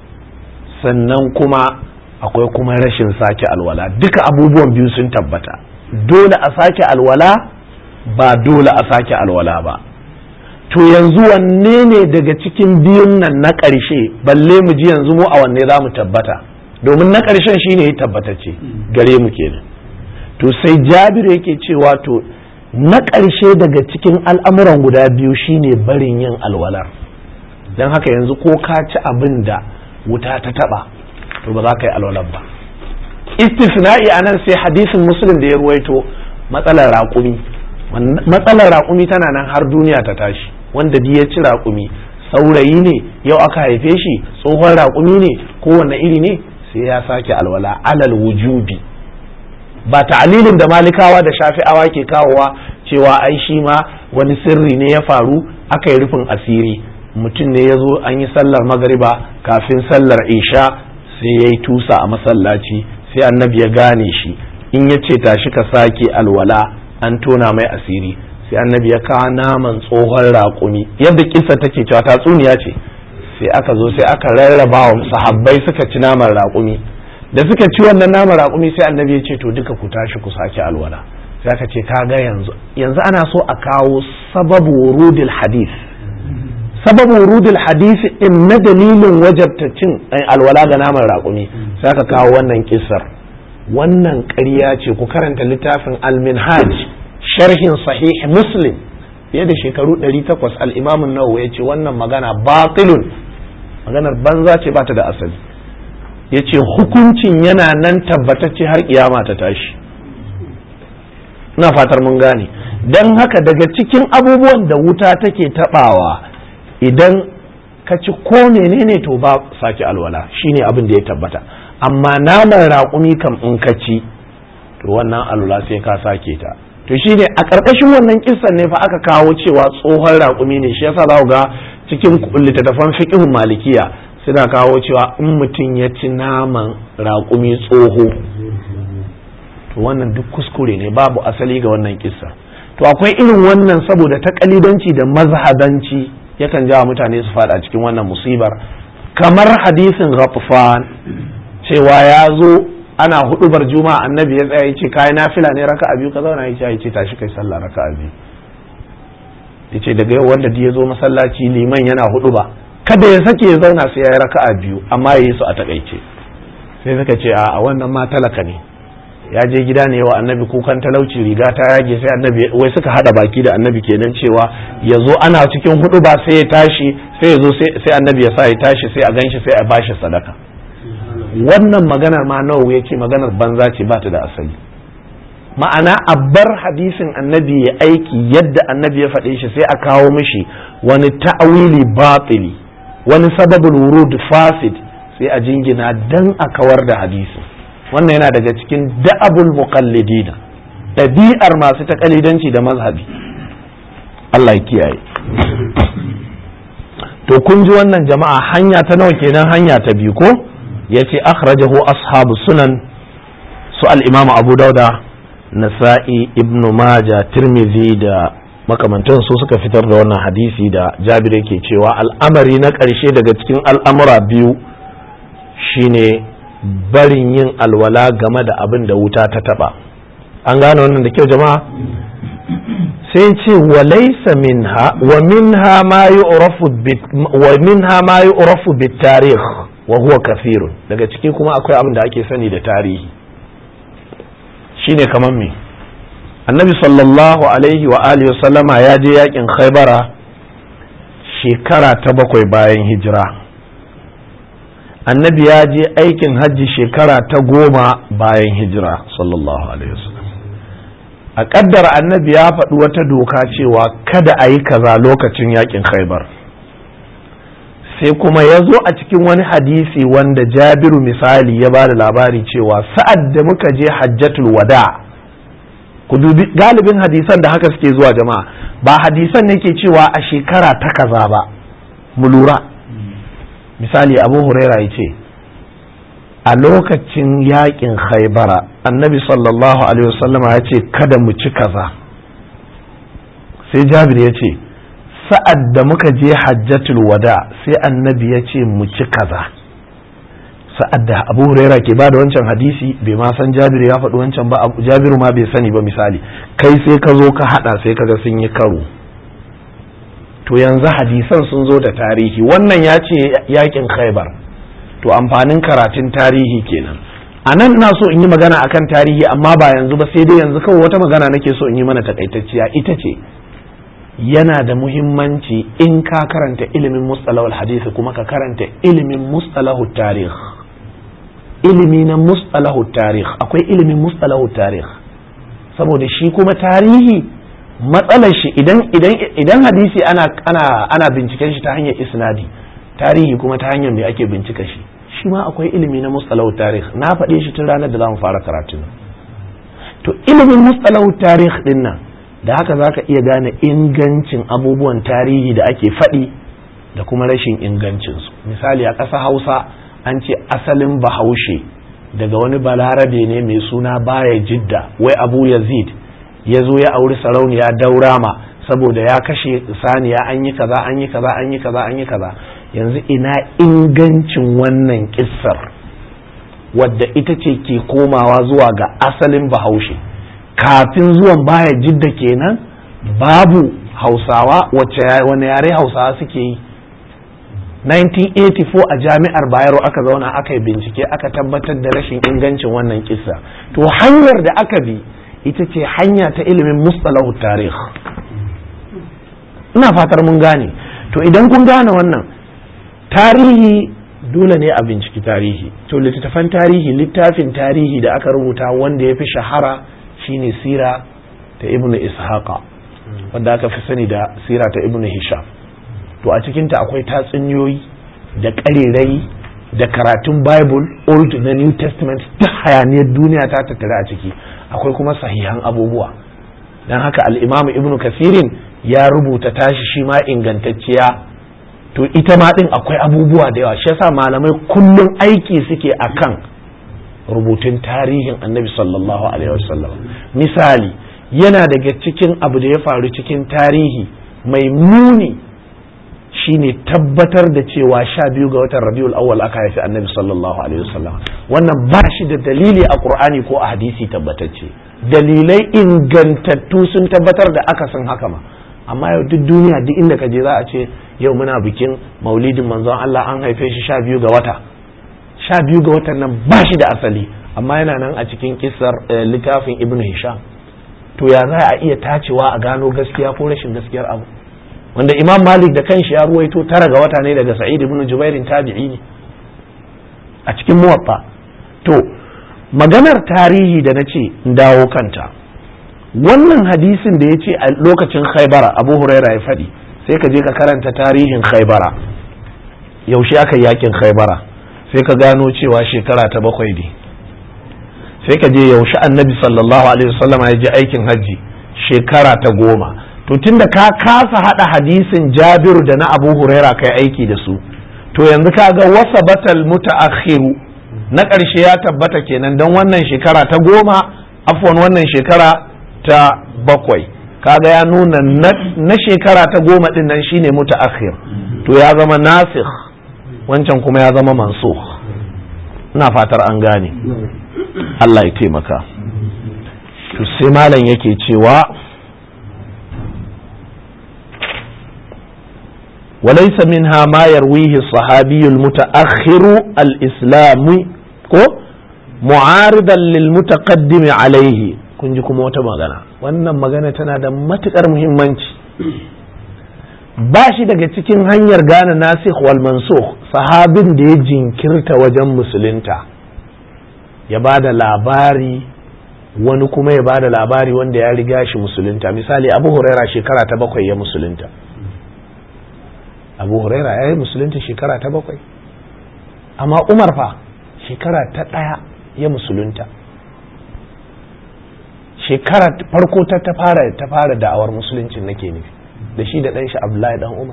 sannan kuma akwai kuma rashin sake alwala duka abubuwan biyu sun tabbata dole a sake alwala ba dole a sake alwala ba to yanzu wanne ne daga cikin biyun nan na ƙarshe balle mu ji yanzu mu a wanne za mu tabbata domin na ƙarshen shine ya tabbatacce gare mu kenan to sai jabir yake cewa to na ƙarshe daga cikin al'amuran guda biyu shine barin yin alwalar don haka yanzu ko ka ci abin da wuta ta taba to ba za ka yi alwalar ba istisna'i a nan sai hadisin muslim da ya ruwaito matsalar raƙumi matsalar raƙumi tana nan har duniya ta tashi wanda ya ci raƙumi saurayi ne yau aka haife shi tsohon raƙumi ne kowane iri ne sai ya sake alwala alal wujubi ba ta'alilin da malikawa da shafi'awa ke kawowa cewa ai shi ma wani sirri ne ya faru aka yi rufin asiri mutum ne ya zo an yi sallar magariba kafin sallar isha sai ya yi tusa a masallaci sai annabi ya gane shi in ya ce tashi ka sake alwala an tona mai asiri sai annabi ya kawo naman tsohon raƙumi yadda kisa take cewa tatsuniya ce sai aka zo sai aka rarraba wa sahabbai suka ci naman raƙumi da suka ci wannan naman raƙumi sai annabi ya ce to duka ku tashi ku sake alwala sai aka ce kaga yanzu yanzu ana so a kawo sababu wurudil hadith sababu wurudil hadith in na dalilin wajabta cin alwala ga naman raƙumi sai aka kawo wannan kisar wannan ƙarya ce ku karanta littafin al-minhaj sharhin sahih muslim fiye da shekaru 800 al-imam an-nawawi ya ce wannan magana batilun maganar banza ce ba ta da asali ya ce hukuncin yana nan tabbatacce har kiyama ta tashi ina fatar mun gane don haka daga cikin abubuwan da wuta take tabawa idan ka ci ko menene to ba sake alwala shine abin da ya tabbata amma naman raƙumi kam in ka ci to wannan alwala sai ka sake ta to shine a ƙarƙashin wannan kissan ne fa aka kawo cewa tsohon raƙumi ne shi yasa za ga cikin littattafan fiqhun malikiya suna kawo cewa in mutum ya ci naman raƙumi tsoho to wannan duk kuskure ne babu asali ga wannan kissa to akwai irin wannan saboda ta kalidanci da mazhabanci yakan jawa mutane su fada cikin wannan musibar kamar hadisin ghatfan cewa ya zo ana hudubar juma'a annabi ya tsaya yace kai nafila ne raka'a biyu ka zauna yace yace tashi kai sallah raka'a biyu yace daga yau wanda ya zo masallaci liman yana huduba kada ya sake ya zauna sai ya yi raka'a biyu amma ya yi su a takaice sai suka ce a wannan ma talaka ne ya je gida ne wa annabi kukan talauci riga ta yage sai annabi wai suka hada baki da annabi kenan cewa ya zo ana cikin hudu ba sai ya tashi sai ya zo sai annabi ya sa ya tashi sai a ganshi sai a bashi sadaka wannan maganar ma nawa ya ce maganar banza ce ba ta da asali ma'ana a bar hadisin annabi ya aiki yadda annabi ya faɗe shi sai a kawo mishi wani ta'awili batili wani sababul wurud fasid sai a jingina dan a kawar da hadisi wannan yana daga cikin da'abul muqallidina ɗabi'ar masu taƙalidanci da mazhabi Allah ya kiyaye to kun ji wannan jama'a hanya ta nawa kenan hanya ta biyu ko yace akhrajahu ashabu sunan su al-imam abu dauda nasa'i ibnu maja tirmidhi da makamantan su suka fitar da wannan hadisi da jabir yake cewa al'amari na ƙarshe daga cikin al'amura biyu shine barin yin alwala game da abin da wuta ta taba an gane wannan da kyau jama'a sai ce wa laysa minha wa minha ma yu'rafu wa minha ma yu'rafu bit tarikh wa huwa kathirun daga ciki kuma akwai abin da ake sani da tarihi shine kamar me annabi sallallahu alaihi wa alihi wa sallama ya je yakin khaybara shekara ta bakwai bayan hijira annabi ya je aikin hajji shekara ta goma bayan hijira sallallahu alaihi wasallam a kaddara annabi ya faɗi wata doka cewa kada a yi kaza lokacin yakin khaibar sai kuma ya zo a cikin wani hadisi wanda jabiru misali ya ba da labari cewa sa'ad da muka je hajjatul wada ku dubi galibin hadisan da haka suke zuwa jama'a ba hadisan ne ke cewa a shekara ta kaza ba mu lura misali abu huraira ya ce a lokacin yakin khaibara annabi sallallahu alaihi wasallama ya ce kada mu ci kaza sai jabir ya ce sa'ad da muka je hajjatul wada sai annabi ya ce mu ci kaza sa'ad da abu huraira ke ba da wancan hadisi bai ma san jabiru ya faɗi wancan ba jabiru ma bai sani ba misali kai sai ka zo ka haɗa sai kaga sun yi karo to yanzu hadisan sun zo da tarihi wannan ya ce yakin khaibar to amfanin karatun tarihi kenan a nan ina so in yi magana akan tarihi amma ba yanzu ba sai dai yanzu kawai wata magana nake so in yi mana takaitacciya ita ce yana da muhimmanci in ka karanta ilimin mustalahul hadisi kuma ka karanta ilimin mustalahul tarih ilimi na mustalahul tarih akwai ilimin mustalahul tarih saboda shi kuma tarihi matsalar shi idan idan idan hadisi ana ana ana binciken shi ta hanyar isnadi tarihi kuma ta hanyar me ake bincika shi shi ma akwai ilimi na mustalahu tarih na faɗe shi tun ranar da zamu fara karatu to ilimin mustalahu tarih din nan da haka zaka iya gane ingancin abubuwan tarihi da ake faɗi da kuma rashin ingancinsu misali a ƙasa hausa an ce asalin bahaushe daga wani balarabe ne mai suna baya jidda wai abu yazid ya zo ya auri sarauniya daurama saboda ya kashe saniya an yi kaza an yi kaza an yi kaza an yi kaza yanzu ina ingancin wannan kissar wadda ita ce ke komawa zuwa ga asalin bahaushe kafin zuwan baya jidda kenan babu hausawa wacce wani yare hausawa suke yi 1984 a jami'ar bayero aka zauna aka yi bincike aka tabbatar da rashin ingancin wannan kisa to hanyar da aka bi ita ce hanya ta ilimin mustalahu tarih ina fatar mun gane to idan kun gane wannan tarihi dole ne a binciki tarihi to littattafan tarihi littafin tarihi da aka rubuta wanda ya fi shahara shine sira ta ibnu ishaqa wanda aka fi sani da sira ta ibnu hisham to a cikinta akwai tatsuniyoyi da ƙarerai da karatun bible old da new testament duk hayaniyar duniya ta tattare a ciki akwai kuma sahihan abubuwa don haka al'imamu ibnu kasirin ya rubuta tashi shi ma ingantacciya to ita ma din akwai abubuwa da yawa shi yasa malamai kullum aiki suke akan rubutun tarihin annabi sallallahu alaihi wasallam misali yana daga cikin abu da ya faru cikin tarihi mai muni shine tabbatar da cewa sha biyu ga watan rabiul awwal aka haifi annabi sallallahu alaihi wasallam wannan ba shi da dalili a qur'ani ko a hadisi tabbatacce dalilai ingantattu sun tabbatar da akasin haka ma amma yau duk duniya duk inda ka je za a ce yau muna bikin maulidin manzon Allah an haife shi sha biyu ga wata sha biyu ga watan nan ba shi da asali amma yana nan a cikin kisar littafin ibnu hisham to ya za a iya tacewa a gano gaskiya ko rashin gaskiyar abu wanda imam malik da kanshi ya ruwaito tara ga wata ne daga sa'id ibn jubairin tabi'i ne a cikin muwatta to maganar tarihi da na ce dawo kanta wannan hadisin da ya ce a lokacin khaibara abu huraira ya faɗi sai ka je ka karanta tarihin khaibara yaushe aka yi yakin khaibara sai ka gano cewa shekara ta bakwai ne sai ka je yaushe annabi sallallahu alaihi wasallam ya je aikin hajji shekara ta goma to tunda ka kasa hada hadisin jabiru da na abu huraira kai aiki da su to yanzu ka ga wasa batal mutaakhiru na ƙarshe ya tabbata kenan don wannan shekara ta goma afwan wannan shekara ta bakwai kaga ya nuna na shekara ta goma din nan shine mutaakhir to ya zama nasikh wancan kuma ya zama mansukh ina fatar an gane Allah ya taimaka to sai malam yake cewa وليس منها ما يرويه الصحابي المتأخر الإسلامي كو معارضا للمتقدم عليه kun ji kuma wata magana wannan magana tana da matuƙar muhimmanci ba shi daga cikin hanyar gane nasikh wal mansukh sahabin da ya jinkirta wajen musulunta ya ba da labari wani kuma ya ba da labari wanda ya riga shi musulunta misali abu huraira shekara ta bakwai ya musulunta abu huraira ya yi musulunta shekara ta bakwai amma umar fa shekara ta ɗaya ya musulunta shekara farko ta ta fara ta fara da'awar musuluncin nake nufi da shi da ɗanshi abdullahi dan umar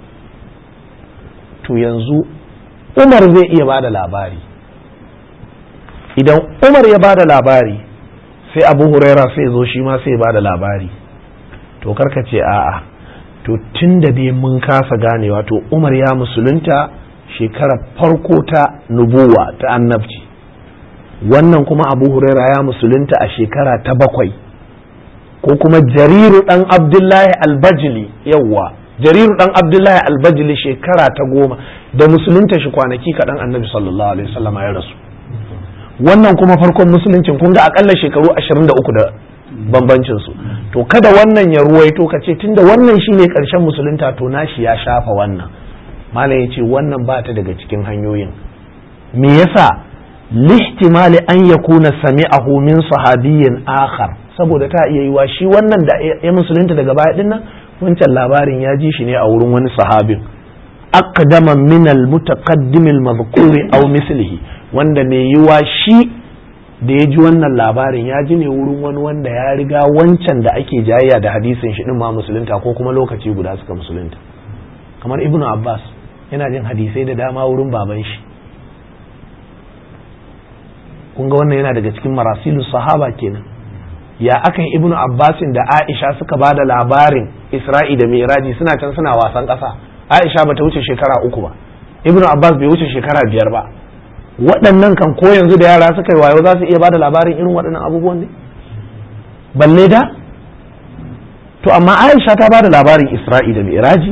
to yanzu umar zai iya ba da labari idan umar ya ba da labari sai abu huraira sai zo shi ma sai ba da labari to karka ce a'a to tun da dai mun kasa ganewa to umar ya musulunta shekarar farko ta nubuwa ta annabci wannan kuma abu huraira ya musulunta a shekara ta bakwai ko kuma jariru dan abdullahi albajili yawwa jariru dan abdullahi albajili shekara ta goma da musulunta shi kwanaki kaɗan annabi sallallahu alaihi wasallam ya rasu wannan kuma farkon musuluncin kun ga akalla shekaru 23 da bambancin su to kada wannan ya ruwaito ka ce tunda wannan shine karshen musulunta to nashi ya shafa wannan malam yace wannan ba ta daga cikin hanyoyin me yasa lihtimali an yakuna sami'ahu min sahabiyyin akhar saboda ta iya yiwa shi wannan da ya musulunta daga baya din nan wancan labarin ya ji shi ne a wurin wani sahabin aqdama min al-mutaqaddim al-madhkur aw mislihi wanda mai yiwa shi da ya ji wannan labarin ya ji ne wurin wani wanda ya riga wancan da ake jayayya da hadisin shi din ma musulunta ko kuma lokaci guda suka musulunta kamar ibnu abbas yana jin hadisai da dama wurin baban shi kun ga wannan yana daga cikin marasilu sahaba kenan ya aka yi ibnu abbasin da aisha suka ba da labarin isra'i da miraji suna can suna wasan ƙasa aisha bata wuce shekara uku ba ibnu abbas bai wuce shekara biyar ba waɗannan kan ko yanzu da yara suka yi wayo za su iya ba da labarin irin waɗannan abubuwan ne balle da to amma aisha ta ba da labarin isra'i da mi'raji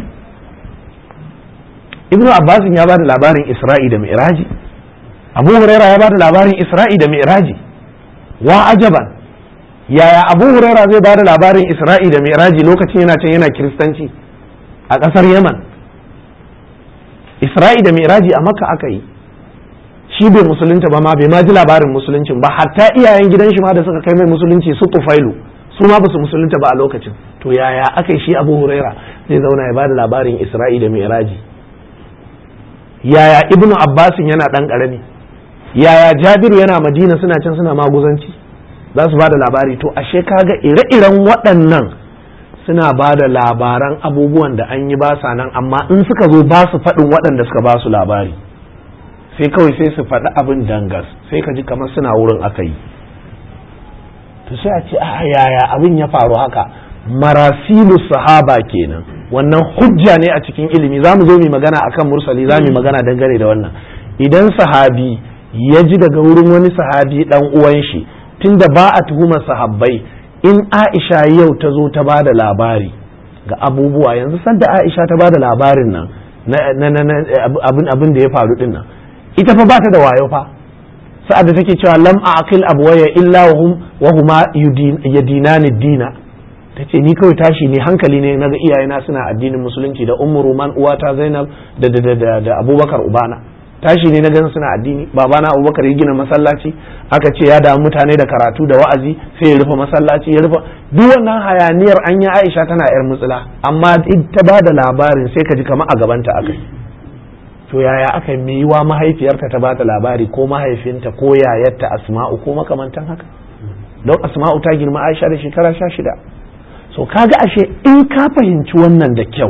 ibnu abbasin ya ba da labarin isra'i da mi'raji abu huraira ya ba da labarin isra'i da mi'raji wa ajaban yaya abu huraira zai ba da labarin isra'i da mi'raji lokacin yana can yana kiristanci a ƙasar yaman isra'i da mi'raji a makka aka yi shi bai musulunta ba ma bai ma ji labarin musuluncin ba hatta iyayen gidan shi ma da suka kai mai musulunci su tufailu su ma ba su musulunta ba a lokacin to yaya aka yi shi abu huraira zai zauna ya ba da labarin isra'i da mi'raji yaya ibnu abbasin yana ɗan ƙarami yaya jabiru yana madina suna can suna maguzanci za su ba da labari to ashe kaga ire-iren waɗannan suna ba da labaran abubuwan da an yi ba sa nan amma in suka zo ba su faɗin waɗanda suka ba su labari sai kawai sai su faɗi abin dangas sai ka ji kamar suna wurin aka yi to sai a ce a yaya abin ya faru haka marasilu sahaba kenan wannan hujja ne a cikin ilimi za mu zo mu magana akan mursali za mu magana dangane da wannan idan sahabi ya ji daga wurin wani sahabi dan uwan shi tunda ba a tuhumar sahabbai in Aisha yau ta zo ta ba da labari ga abubuwa yanzu sanda Aisha ta ba da labarin nan abin da ya faru din nan ita fa ba ta da wayo fa sa'ad da take cewa lam aqil abwaya illa wa huma yadinani dina tace ni kawai tashi ne hankali ne naga iyayena suna addinin musulunci da ummu ruman uwata zainab da da da da abubakar ubana tashi ne na gan suna addini babana abubakar ya gina masallaci aka ce ya damu mutane da karatu da wa'azi sai ya rufe masallaci ya rufe duk wannan hayaniyar an yi aisha tana yar mutsila amma ta ba da labarin sai ka ji kamar a gabanta akai to yaya aka yi yiwa mahaifiyarta ta bata labari ko mahaifinta ko yayarta asma'u ko makamantan haka don asma'u ta girma aisha da shekara sha shida so kaga ashe in ka fahimci wannan da kyau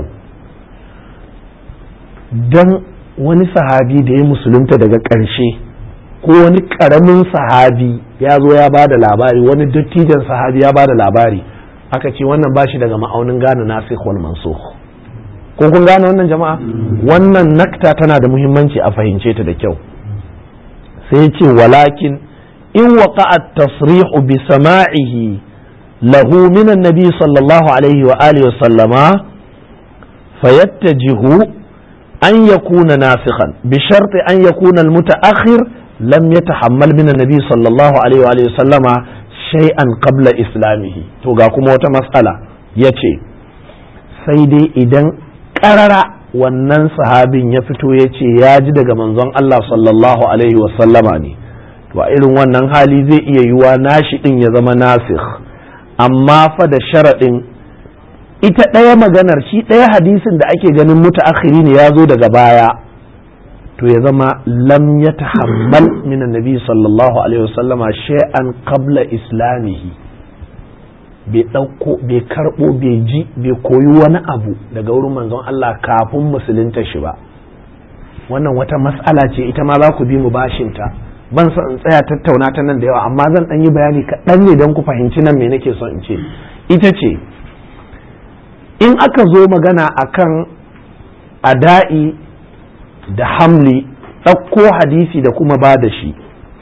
don wani sahabi da ya musulunta daga ƙarshe ko wani ƙaramin sahabi ya zo ya ba da labari wani dattijan sahabi ya ba da labari aka ce wannan ba shi daga ma'aunin gane nasikh wal mansukh ko kun gane wannan jama'a wannan nakta tana da muhimmanci a fahimce ta da kyau sai ya ce walakin in waqa'a tasrihu bi sama'ihi lahu min annabi sallallahu alaihi wa alihi wa sallama fayattajihu an yakuna nasikhan bi sharti an yakuna al-muta'akhir lam yatahammal min annabi sallallahu alaihi wa alihi wa sallama shay'an qabla islamihi to ga kuma wata mas'ala yace sai dai idan karara wannan sahabin ya fito ya ce ya ji daga manzon Allah sallallahu alaihi wasallama ne to a irin wannan hali zai iya yiwa nashi din ya zama nasikh amma fa da sharaɗin ita ɗaya maganar shi ɗaya hadisin da ake ganin mutaakhiri ne ya zo daga baya to ya zama lam ya tahammal min annabi sallallahu alaihi wasallama shay'an qabla islamihi bai ɗauko bai karɓo bai ji bai koyi wani abu daga wurin manzon Allah kafin musulunta shi ba wannan wata mas'ala ce ita ma za ku bi mu bashinta ban son in tsaya tattauna ta nan da yawa amma zan ɗan yi bayani kaɗan ne don ku fahimci nan me nake son in ce ita ce in aka zo magana akan ada'i da hamli ɗauko hadisi da kuma ba da shi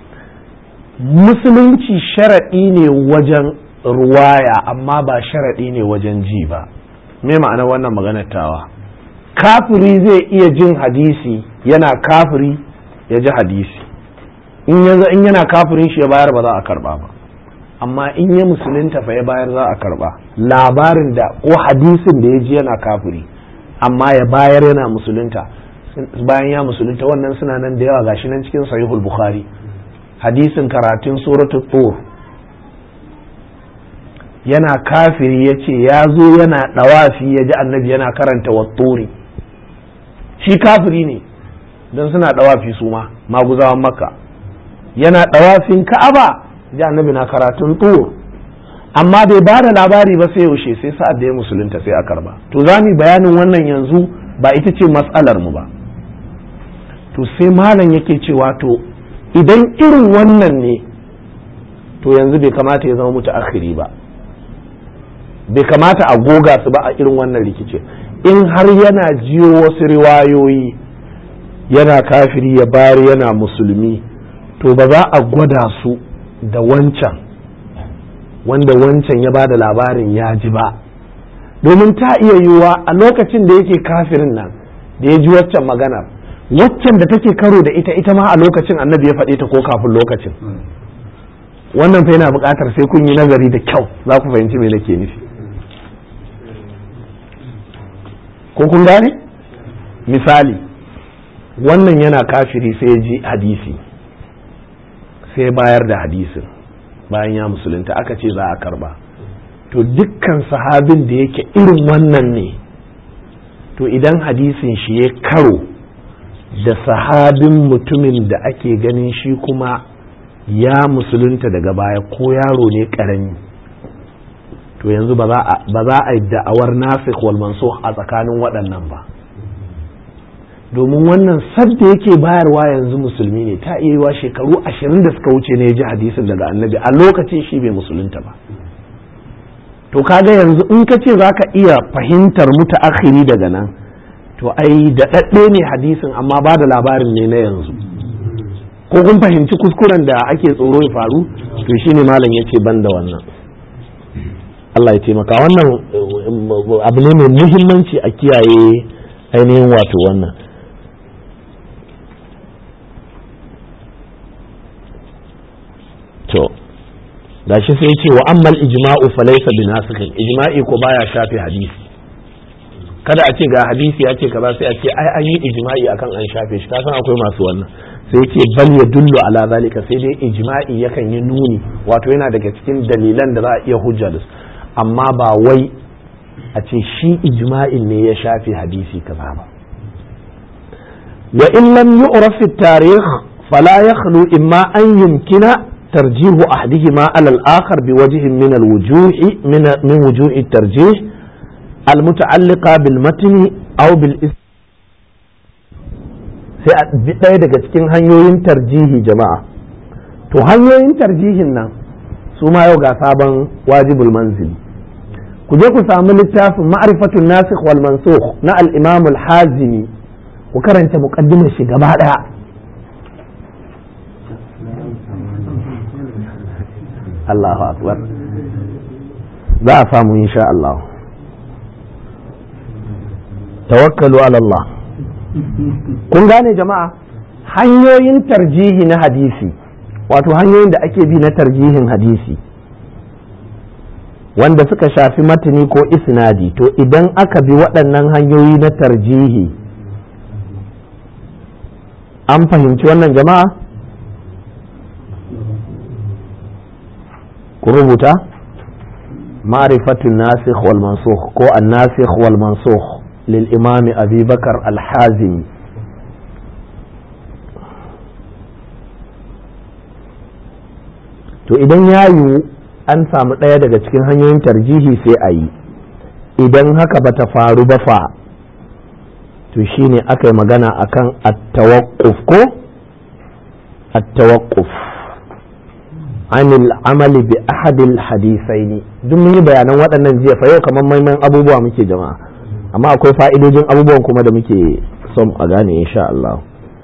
musulunci sharaɗi ne wajen ruwaya amma ba sharaɗi ne wajen ji ba me ma'ana wannan maganar tawa kafiri zai iya jin hadisi yana kafiri ya ji hadisi in yanzu in yana kafirin shi ya bayar ba za a karba ba amma in ya musulunta fa ya bayar za a karba labarin da ko hadisin da ya ji yana kafiri amma ya bayar yana musulunta bayan ya musulunta wannan suna nan da yawa gashi nan cikin sahihul bukhari hadisin karatun suratul tur yana kafiri ya ce ya zo yana ɗawafi ya ji annabi yana karanta watturi shi kafiri ne don suna ɗawafi su ma maguzawan makka yana ɗawafin ka'aba ji annabi na karatun tur amma bai ba da labari ba sai yaushe sai sa'ad da ya musulunta sai a karba to za mu bayanin wannan yanzu ba ita ce matsalar mu ba to sai malam yake cewa to idan irin wannan ne to yanzu bai kamata ya zama mutu akhiri ba bai kamata a goga su ba a irin wannan rikici in har yana jiyo wasu riwayoyi yana kafiri ya bayar yana musulmi to ba za a gwada su da wancan wanda wancan ya ba da labarin ya ji ba domin ta iya yiwuwa a lokacin da yake kafirin nan da ya ji waccan maganar waccan da take karo da ita ita ma a lokacin annabi ya faɗi ta ko kafin lokacin wannan fa yana buƙatar sai kun yi nazari da kyau za ku fahimci me nake nufi ko kun gane misali wannan yana kafiri sai ya ji hadisi sai bayar da hadisin bayan ya musulunta aka ce za a karba to dukkan sahabin da yake irin wannan ne to idan hadisin shi ya karo da sahabin mutumin da ake ganin shi kuma ya musulunta daga baya ko yaro ne karami to yanzu ba za a yi da'awar nasikh wal mansukh a tsakanin waɗannan ba domin wannan sadda yake bayarwa yanzu musulmi ne ta iya yiwa shekaru ashirin da suka wuce ne ya ji hadisin daga annabi a lokacin shi bai musulunta ba to kaga yanzu in ka ce za ka iya fahimtar mutaakhiri daga nan to ai da ɗaɗɗe ne hadisin amma ba da labarin ne na yanzu ko kun fahimci kuskuren da ake tsoro ya faru to shine malam yace ban da wannan Allah ya taimaka wannan abu ne mai muhimmanci a kiyaye ainihin wato wannan to gashi sai ce wa ammal ijma'u falaysa binasikhin ijma'i ko baya shafe hadisi kada a ce ga hadisi ya ce kaza sai a ce ai an yi ijma'i akan an shafe shi kasan akwai masu wannan sai ce bal ya dullu ala zalika sai dai ijma'i yakan yi nuni wato yana daga cikin dalilan da za a iya hujja da su amma ba wai a ce shi ijma'in ne ya shafe hadisi kaza ba wa in lam yu'raf at-tarikh fala yakhlu imma an yumkina ترجيح أحدهما على الآخر بوجه من الوجوه من من وجوه الترجيح المتعلقة بالمتن أو بالاسم sai a bi ɗaya daga cikin hanyoyin tarjihi jama'a to hanyoyin tarjihin nan su ma yau ga sabon wajibul manzili ku je ku samu littafin ma'rifatun nasikh wal mansukh na al-imam al-hazimi ku karanta muqaddimar shi gaba ɗaya Allahu akbar za a samu insha Allah tawakkalu ala Allah kun gane jama'a hanyoyin tarjihi na hadisi wato hanyoyin da ake bi na tarjihin hadisi wanda suka shafi matani ko isnadi to idan aka bi waɗannan hanyoyi na tarjihi an fahimci wannan jama'a ku rubuta ma'rifatun nasikh wal mansukh ko an-nasikh wal mansukh lil imam abi bakar al-hazimi to idan ya yiwu an samu ɗaya daga cikin hanyoyin tarjihi sai a yi idan haka ba ta faru ba fa to shine aka yi magana akan at-tawaqquf ko at-tawaqquf anil amali bi ahadil hadisaini duk mun yi bayanan waɗannan jiya fa yau kamar maiman abubuwa muke jama'a amma akwai fa'idojin abubuwan kuma da muke son a gane insha Allah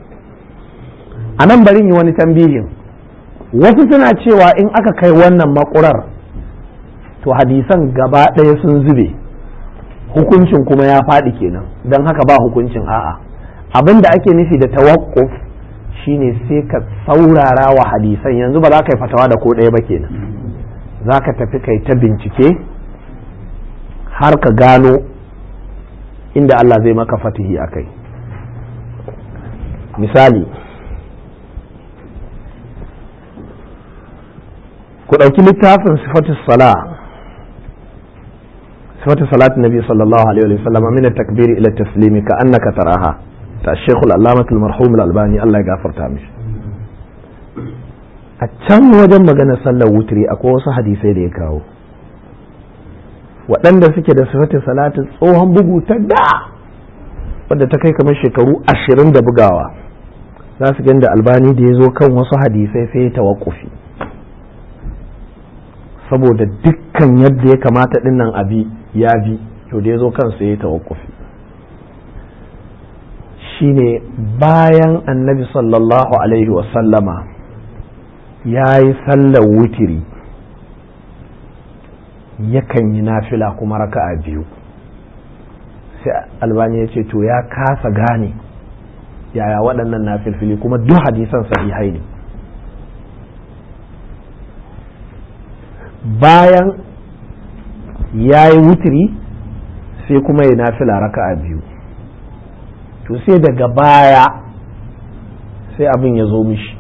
a nan bari yi wani tambihin wasu suna cewa in aka kai wannan makurar to hadisan gaba ɗaya sun zube hukuncin kuma ya faɗi kenan don haka ba hukuncin a'a abin da ake nufi da tawakkuf shine sai ka saurara wa hadisan yanzu ba za ka yi fatawa da ko ɗaya ba kenan za ka tafi kai ta bincike har ka gano inda Allah zai maka fatihi a kai misali ku ɗauki littafin sifatu sala sifatu salat nabi sallallahu alaihi wa sallam min takbiri ila taslimi ka annaka taraha ta shekul allamatul marhum al-albani Allah ya gafarta mishi a can wajen magana sallar wutri akwai wasu hadisai da ya kawo waɗanda suke da sifatin salatin tsohon bugu ta da wadda ta kai kamar shekaru ashirin da bugawa za su da albani da ya zo kan wasu hadisai sai ya tawakkufi saboda dukkan yadda ya kamata dinnan abi ya bi to da ya zo kansa ya tawakkufi shine bayan annabi sallallahu alaihi wasallama ya yi sallar wutiri yakan yi nafila kuma raka'a biyu sai albani ya ce to ya kasa gane yaya waɗannan nafilfili kuma duk hadisan sahihai ne bayan ya yi wutiri sai kuma ya nafila raka'a biyu to sai daga baya sai abin ya zo mishi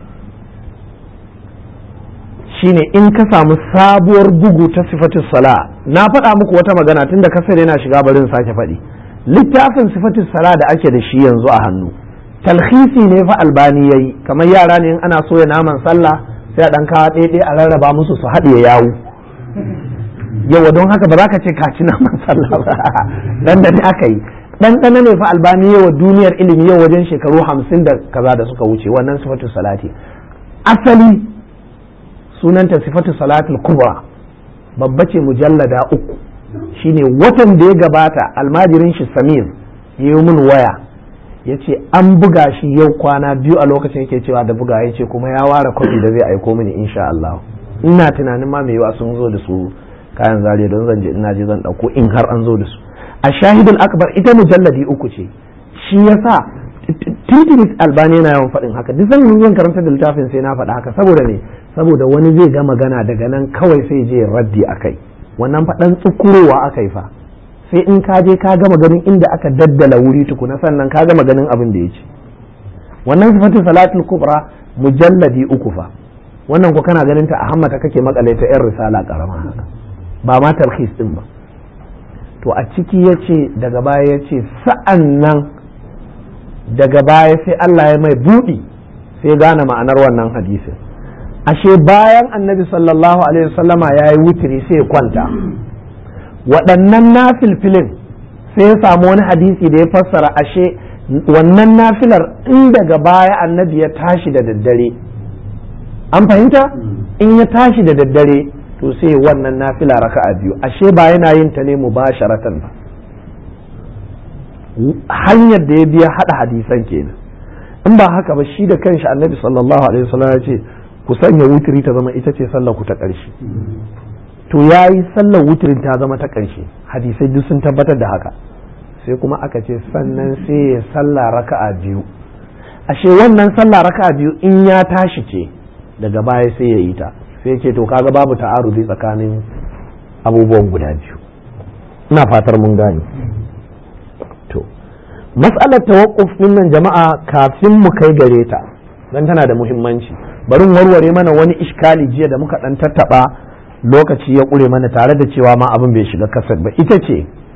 shine in ka samu sabuwar bugu ta sifatin sala na faɗa muku wata magana tun da kasar yana shiga barin sake faɗi littafin sifatin sala da ake da shi yanzu a hannu talhisi ne fa albani yayi kamar yara ne in ana soya naman sallah sai a ɗan kawo ɗaiɗai a rarraba musu su haɗe yawu yawa don haka ba za ka ce ka ci naman sallah ba dan da ne aka yi ɗanɗana ne fa albani yawa duniyar ilimi yau wajen shekaru hamsin da kaza da suka wuce wannan sifatu salati asali sunanta sifatu salatul kubra babba ce mujallada uku shine watan da ya gabata almajirin shi samir ya yi min waya ya ce an buga shi yau kwana biyu a lokacin yake cewa da buga ya ce kuma ya ware kwafi da zai aiko mini insha Allah ina tunanin ma mai yawa sun zo da su kayan zariya don zan je ina je zan dauko in har an zo da su a shahidul akbar ita mujalladi uku ce shi yasa titinis albani yana yawan faɗin haka duk zan zan karanta da littafin sai na faɗa haka saboda ne saboda wani zai ga magana daga nan kawai sai je raddi akai wannan faɗan tsukurowa akai fa sai in ka je ka gama ganin inda aka daddala wuri tukuna sannan ka gama ganin abin da ya ce wannan sifatin salatul kubra mujalladi uku fa wannan ko kana ganin ta a hammata kake makale ta yan risala karama haka ba ma tarhis din ba to a ciki ya ce daga baya ya ce sa'an nan daga baya sai Allah ya mai buɗi sai gane ma'anar wannan hadisin ashe bayan annabi sallallahu alaihi wasallama ya yi wutiri sai ya kwanta waɗannan nafilfilin sai ya samu wani hadisi da ya fassara ashe wannan nafilar in daga baya annabi ya tashi da daddare an fahimta in ya tashi da daddare to sai wannan nafila raka'a biyu ashe ba yana yin ta ne mubasharatan ba hanyar da ya biya hada hadisan kenan in ba haka ba shi da kanshi annabi sallallahu alaihi wasallam ya ce ku sanya wutiri ta zama ita ce sallar ku ta ƙarshe to yayi sallar wutirin ta zama ta ƙarshe hadisai duk sun tabbatar da haka sai kuma aka ce sannan sai ya sallah raka'a biyu ashe wannan sallah raka'a biyu in ya tashi ce daga baya sai ya yi ta sai ce to kaga babu ta'arudi tsakanin abubuwan guda biyu ina fatar mun gane to mas'alar tawaqquf din nan jama'a kafin mu kai gare ta dan tana da muhimmanci bari warware mana wani iskali jiya da muka dan tattaba lokaci ya kure mana tare da cewa ma abin bai shiga kasar ba ita ce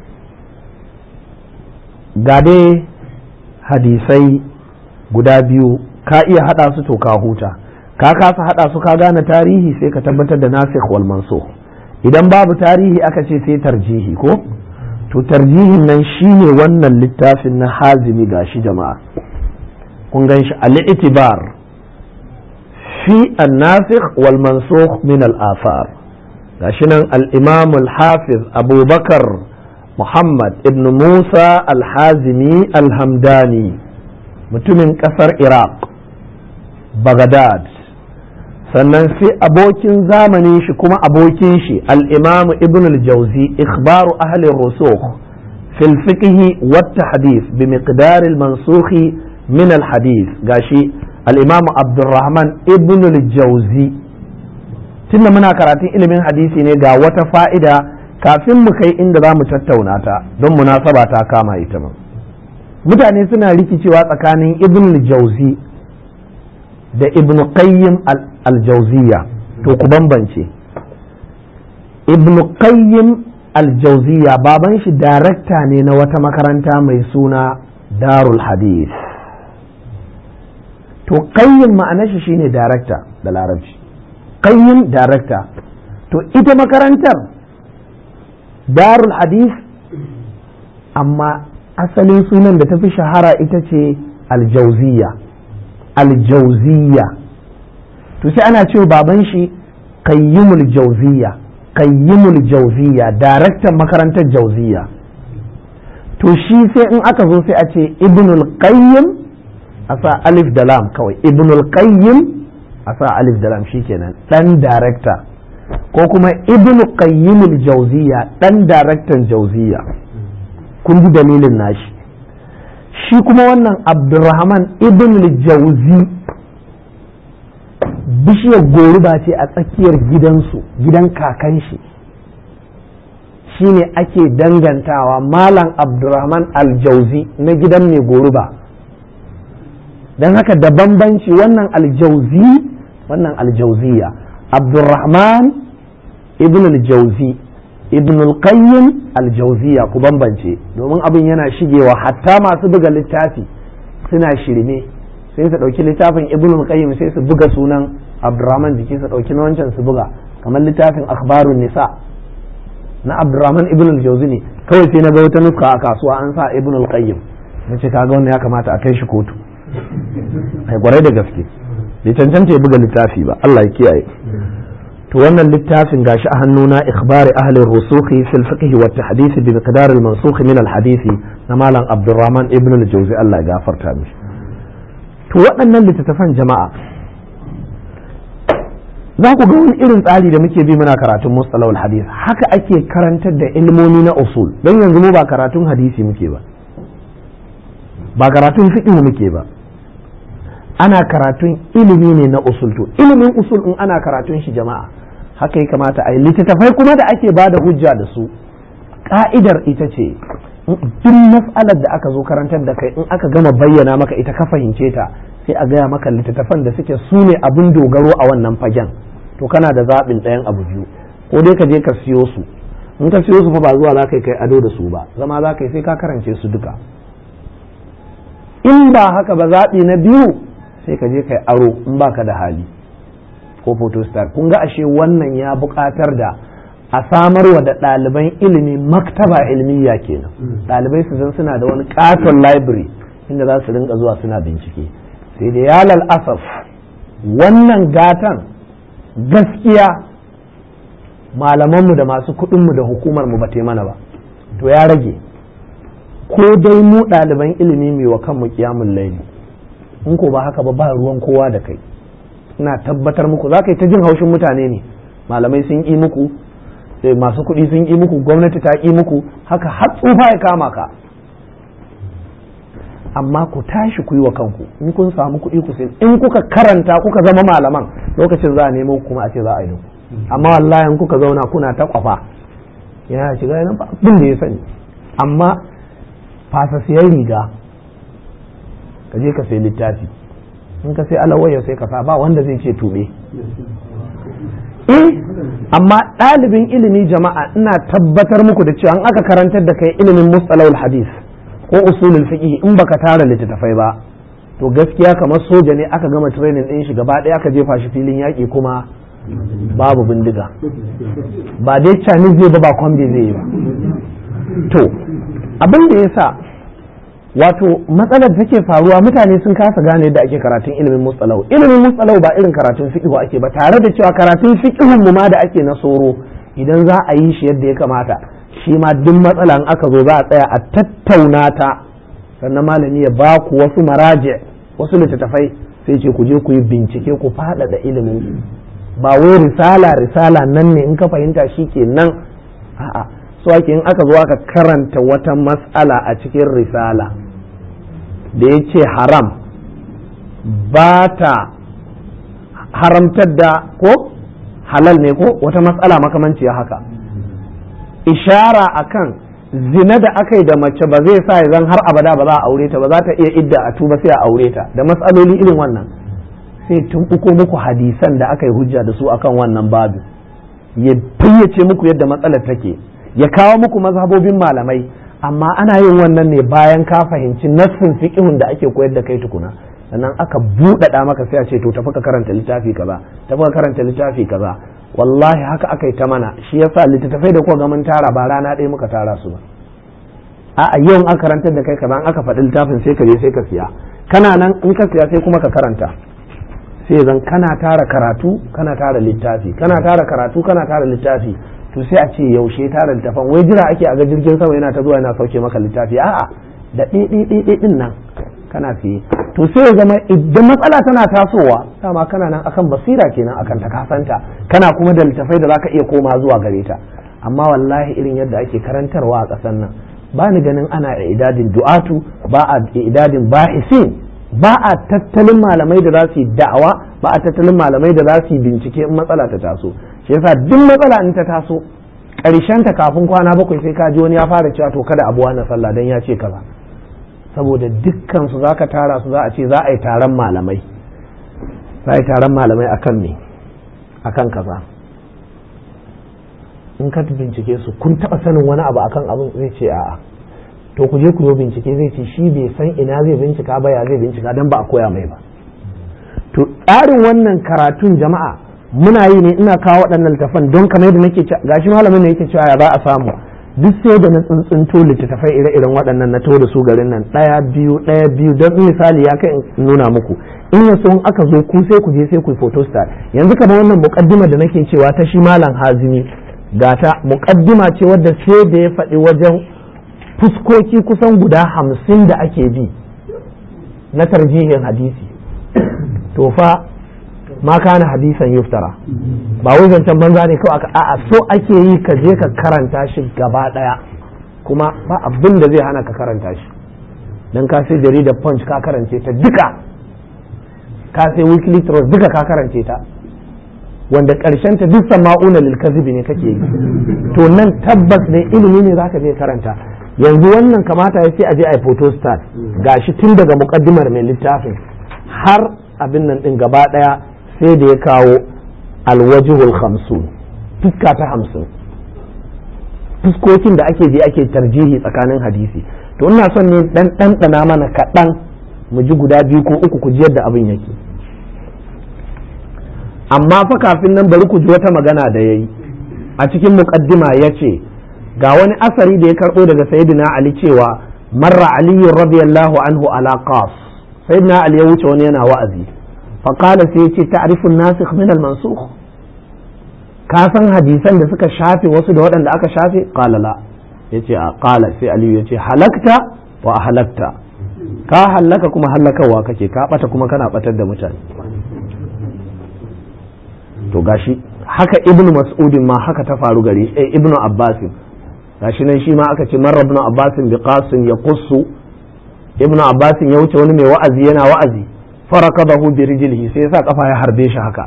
ga dai hadisai guda biyu ka iya hada su to ka huta ka kasa hada su ka gane tarihi sai ka tabbatar da nasikh wal mansukh idan babu tarihi aka ce sai tarjihi ko to tarjihin nan shine wannan littafin na hazimi gashi jama'a kun gan shi al-itibar fi an-nasikh wal mansukh min al-athar gashi nan al-imam al-hafiz abubakar muhammad ibn musa al-hazimi al-hamdani mutumin kasar iraq baghdad sannan sai abokin zamanin shi kuma abokin shi al-imam ibn al-jawzi ikhbaru ahli rusukh في الفقه والتحديث بمقدار المنسوخ من الحديث قاشي الإمام عبد الرحمن ابن الجوزي tunda muna karatun ilimin hadisi ne ga wata fa'ida kafin mu kai inda za mu tattauna ta don munasaba ta kama ita ma mutane suna rikicewa tsakanin ibn jauzi da ibn qayyim al-jauziya to ku bambance ibn qayyim al-jauziya baban shi darakta ne na wata makaranta mai suna darul hadith to qayyim ma'anar shi shine darakta da larabci qayyim darakta to ita makarantar darul hadith amma asalin sunan da ta fi shahara ita ce aljauziya aljauziya to sai ana cewa baban shi qayyimul jauziya qayyimul jauziya daraktan makarantar jauziya to shi sai in aka zo sai a ce ibnul qayyim a sa alif da lam kawai ibnul qayyim a sa alif da lam shikenan dan director ko kuma ibn qayyim al-jawziya dan daraktan jawziya kun ji dalilin nashi shi kuma wannan abdurrahman ibn al-jawzi bishiyar goruba ce a tsakiyar gidansu gidan kakan shi shine ake dangantawa malam abdurrahman al-jawzi na gidan mai goruba don haka da bambanci wannan aljauzi wannan aljauziya abdurrahman ibn aljauzi ibn al-qayyim aljauziya ku bambance domin abin yana shigewa hatta masu buga littafi suna shirme sai su ɗauki littafin ibn al-qayyim sai su buga sunan abdurrahman jiki su ɗauki na wancan su buga kamar littafin akhbarun nisa na abdurrahman ibn al-jauzi ne kawai sai na ga wata nuska a kasuwa an sa ibn al-qayyim nace kaga wannan ya kamata a kai shi kotu ai kwarai da gaske bai cancanta ya buga littafi ba Allah ya kiyaye to wannan littafin gashi a hannuna ikhbari ahli rusukhi fil fiqh wa tahdith bi miqdar al mansukh min al hadisi na malam Abdurrahman ibn al Jawzi Allah ya gafarta mishi to waɗannan littattafan jama'a za ku ga wani irin tsari da muke bi muna karatun mustalahul hadith haka ake karantar da ilmomi na usul don yanzu mu ba karatun hadisi muke ba ba karatun fiqh muke ba ana karatun ilimi ne na usul to ilimin usul in ana karatun shi jama'a haka ya kamata a yi littattafai kuma da ake ba da hujja da su ka'idar ita ce duk mas'alar da aka zo karantar da kai in aka gama bayyana maka ita ka fahimce ta sai a gaya maka littattafan da suke su ne abin dogaro a wannan fagen to kana da zaɓin ɗayan abu biyu ko dai ka je ka siyo su in ka siyo su fa ba zuwa za ka yi kai ado da su ba zama za ka yi sai ka karance su duka in ba haka ba zaɓi na biyu sai ka je kai aro in baka da hali ko photostat kun ga ashe wannan ya buƙatar da a samarwa da ɗaliban ilimi maktaba ilmiya kenan ɗalibai su zan suna da wani ƙaton library inda za su rinka zuwa suna bincike sai da ya asaf wannan gatan gaskiya malamanmu da masu kuɗinmu da hukumarmu ba mana ba to ya rage ko dai mu ɗaliban ilimi mai wa kanmu kiyamun laili in ko ba haka ba ba ruwan kowa da kai ina tabbatar muku za ka yi ta jin haushin mutane ne malamai sun yi muku masu kuɗi sun yi muku gwamnati ta yi muku haka har tsufa ya kama ka amma ku tashi ku yi wa kanku in kun samu kuɗi ku sai in kuka karanta kuka zama malaman lokacin za a nemo kuma a ce za a yi amma wallahi in kuka zauna kuna ta kwafa yana shiga yana abin da ya sani amma fasa siyan riga ka je ka sai littafi in ka sai alawaya sai ka sa ba wanda zai ce tube eh amma ɗalibin ilimi jama'a ina tabbatar muku da cewa in aka karantar da kai ilimin mustalahul hadis ko usulul fiqh in baka tara littattafai ba to gaskiya kamar soja ne aka gama training din shi gaba ɗaya aka jefa shi filin yaƙi kuma babu bindiga ba dai chinese zai ba ba kwambe zai yi ba to abin da ya sa wato matsalar da take faruwa mutane sun kasa gane yadda ake karatun ilimin mustalau ilimin mustalau ba irin karatun fiqh ake ba tare da cewa karatun fiqhun mu ma da ake na soro idan za a yi shi yadda ya kamata shi ma duk matsala in aka zo za a tsaya a tattauna ta sannan malami ya ba ku wasu maraje wasu littattafai sai ce ku je ku yi bincike ku faɗaɗa ilimin ba wai risala risala nan ne in ka fahimta shi ke nan a'a so ake in aka zo aka karanta wata mas'ala a cikin risala da ya ce haram ba ta haramtar da ko halal ne ko wata mas'ala makamanciya haka ishara akan zina da aka yi da mace ba zai sa zan har abada ba za a aure ta ba za ta iya idda a tuba sai a aure ta da matsaloli irin wannan sai tun uku muku hadisan da aka yi hujja da su akan wannan babu ya fayyace muku yadda matsalar take ya kawo muku mazhabobin malamai amma ana yin wannan ne bayan ka fahimci nassin fiqhun da ake koyar da kai tukuna sannan aka buɗaɗa maka sai a ce to tafi ka karanta littafi kaza tafi ka karanta littafi kaza wallahi haka aka yi ta mana shi yasa littattafai da kuka ga mun tara ba rana ɗaya muka tara su ba a'a yau aka karantar da kai kaza aka faɗi littafin sai ka je sai ka siya kana nan in ka siya sai kuma ka karanta sai zan kana tara karatu kana tara littafi kana tara karatu kana tara littafi to sai a ce yaushe tara littafan wai jira ake a ga jirgin sama yana ta zuwa yana sauke maka littafi a'a da ɗiɗiɗiɗi ɗin nan kana fiye to sai ya zama idan matsala tana tasowa dama kana nan akan basira kenan akan ta kasanta kana kuma da littafai da zaka iya koma zuwa gare ta amma wallahi irin yadda ake karantarwa a ƙasar nan ba ni ganin ana idadin du'atu ba a idadin bahisin ba a tattalin malamai da za su yi da'awa ba a tattalin malamai da za su yi bincike in matsala ta taso shi yasa duk matsala in ta taso ƙarshen ta kafin kwana bakwai sai ka ji wani ya fara cewa to kada abuwa na sallah dan ya ce kaza saboda dukkan su zaka tara su za a ce za a yi taron malamai za a yi taron malamai akan me akan kaza in ka bincike su kun taba sanin wani abu akan abin zai ce a'a to ku je ku yi bincike zai ce shi bai san ina zai bincika ba ya zai bincika dan ba a koya mai ba to tsarin wannan karatun jama'a muna yi ne ina kawo waɗannan littafan don kamar yadda nake gashi malamin ne yake cewa ya za a samu duk sai da na tsuntsunto littattafai ire-iren waɗannan na to da su garin nan ɗaya biyu ɗaya biyu don misali ya kai in nuna muku in ya in aka zo ku sai ku je sai ku photo star yanzu kamar wannan muƙaddima da nake cewa ta shi malam hazimi gata muƙaddima ce wadda sai da ya faɗi wajen fuskoki kusan guda hamsin da ake bi na tarjihin hadisi to fa ma kana hadisan yuftara ba wai zancen banza ne kawai a'a so ake yi ka je ka karanta shi gaba daya kuma ba abin da zai hana ka karanta shi dan ka sai jaridar punch ka karance ta duka ka sai weekly trust duka ka karance ta wanda karshen ta duk sama'una lil kazibi ne kake yi to nan tabbas ne ilimi ne zaka je karanta yanzu wannan kamata ya sai a je a yi photostat gashi tun daga mukaddimar mai littafin har abin nan din gaba daya sai da ya kawo alwajihul hamsin fuska ta hamsin fuskokin da ake je ake tarjihi tsakanin hadisi to ina son ne dan ɗanɗana mana kaɗan mu ji guda biyu ko uku ku ji yadda abin yake amma fa kafin nan bari ku ji wata magana da ya yi a cikin muƙaddima ya ce ga wani asari da ya karɓo daga sayyidina ali cewa marra aliyu radiyallahu anhu ala qas sayyidina ali ya wuce wani yana wa'azi faƙala sai ce ta'rifun nasikh min al-mansukh ka san hadisan da suka shafe wasu da waɗanda aka shafe qala la yace a qala sai aliyu yace halakta wa halakta ka halaka kuma halakarwa kake ka bata kuma kana batar da mutane to gashi haka ibnu mas'udin ma haka ta faru gari eh ibnu abbasin gashi nan shi ma aka ce marar ibnu abbasin bi qasin ya qussu ibnu abbasin ya wuce wani mai wa'azi yana wa'azi farakadahu bi rijlihi sai yasa kafa ya harbe shi haka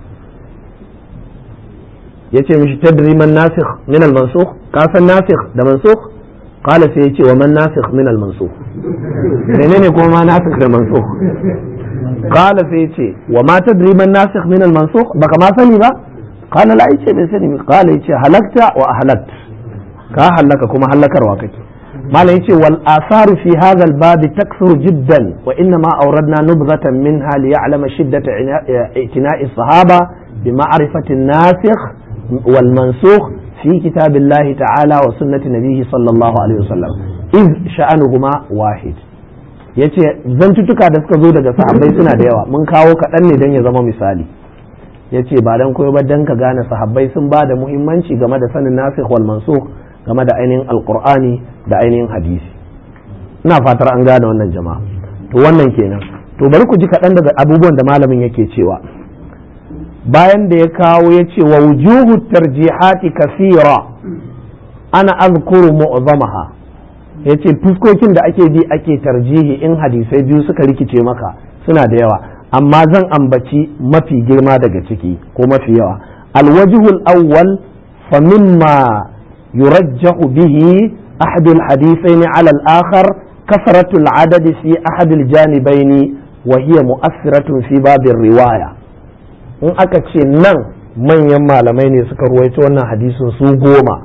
yace mishi tadri man nasikh min al mansukh ka san nasikh da mansukh qala sai yace wa man nasikh min al mansukh menene kuma ma nasikh da mansukh qala sai yace wa ma tadri man nasikh min al mansukh baka ma sani ba qala la yace bai sani qala yace halakta wa ahlakt ka halaka kuma halakarwa kake malam yace wal asaru fi hadha al bab takthuru jiddan wa inna ma awradna nubzatan minha li ya'lama shiddata i'tina'i sahaba bi ma'rifati an-nasikh wal mansukh fi kitabillahi ta'ala wa sunnati nabiyhi sallallahu alaihi wasallam iz sha'anuhuma wahid yace zantuttuka da suka zo daga sahabbai suna da yawa mun kawo kaɗan ne don ya zama misali yace ba dan koyo ba dan ka gane sahabbai sun ba da muhimmanci game da sanin nasikh wal mansukh game da ainihin alkur'ani da ainihin hadisi ina fatar an gane wannan jama'a to wannan kenan to bari ku ji kaɗan daga abubuwan da malamin yake cewa bayan da ya kawo ya ce wa wujuhu tarjihati kasira ana azkuru mu'zamaha ya ce fuskokin da ake bi ake tarjihi in hadisai biyu suka rikice maka suna da yawa amma zan ambaci mafi girma daga ciki ko mafi yawa alwajihul awwal fa mimma يرجح به أحد الحديثين على الآخر كثرة العدد في أحد الجانبين وهي مؤثرة في باب الرواية in aka ce nan manyan malamai ne suka ruwaito wannan hadisin su goma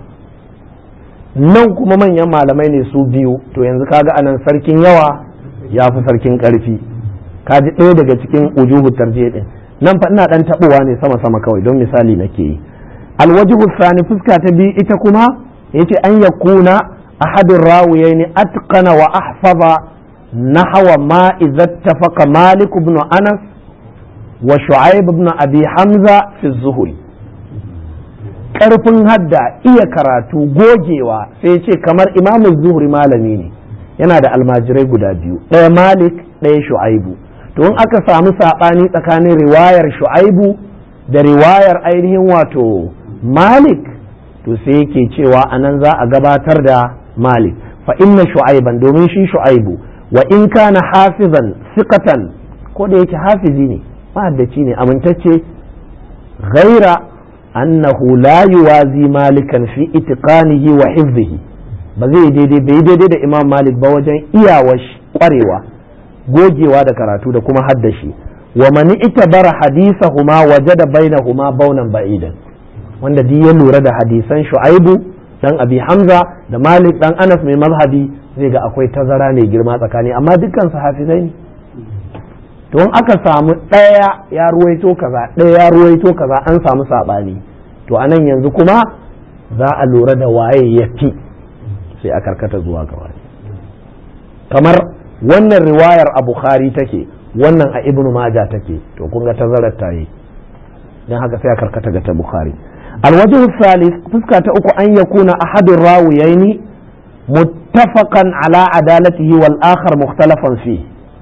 nan kuma manyan malamai ne su biyu to yanzu kaga anan sarkin yawa ya fi sarkin karfi kaji ɗaya daga cikin ujuhu tarjiya din nan fa ina dan tabowa ne sama sama kawai don misali nake yi alwajihu sani fuska ta biyu ita kuma yace an yakuna ahadin rawiyaini atqana wa ahfaza nahwa ma idza ittafaqa malik ibn anas wa shu'aib ibn abi hamza fi zuhri ƙarfin hadda iya karatu gogewa sai ce kamar imamu zuhri malami ne yana da almajirai guda biyu ɗaya malik ɗaya shu'aibu to in aka samu saɓani tsakanin riwayar shu'aibu da riwayar ainihin wato malik to sai yake cewa anan za a gabatar da malik fa inna shu'aiban domin shi shu'aibu wa in kana hafizan siqatan ko da yake hafizi ne mahaddaci ne amintacce ghaira annahu la yuwazi malikan fi itiqanihi wa hifzihi ba zai daidai bai daidai da imam malik ba wajen iyawa kwarewa gogewa da karatu da kuma haddashi wa mani itabara hadisahuma wajada bainahuma baunan ba'idan wanda duk ya lura da hadisan shu'aibu dan abi hamza da malik dan anas mai mazhabi zai ga akwai tazara mai girma tsakani amma dukkan su hafizai ne to in aka samu ɗaya ya ruwaito kaza ɗaya ya ruwaito kaza an samu saɓani to anan yanzu kuma za a lura da waye ya fi sai a karkata zuwa ga wani kamar wannan riwayar a bukhari take wannan a ibnu maja take to kun ga tazarar ta yi don haka sai a karkata ga ta bukhari alwajhu salis fuska ta uku an yakuna ahadun rawiyaini muttafaqan ala adalatihi wal akhar mukhtalafan fi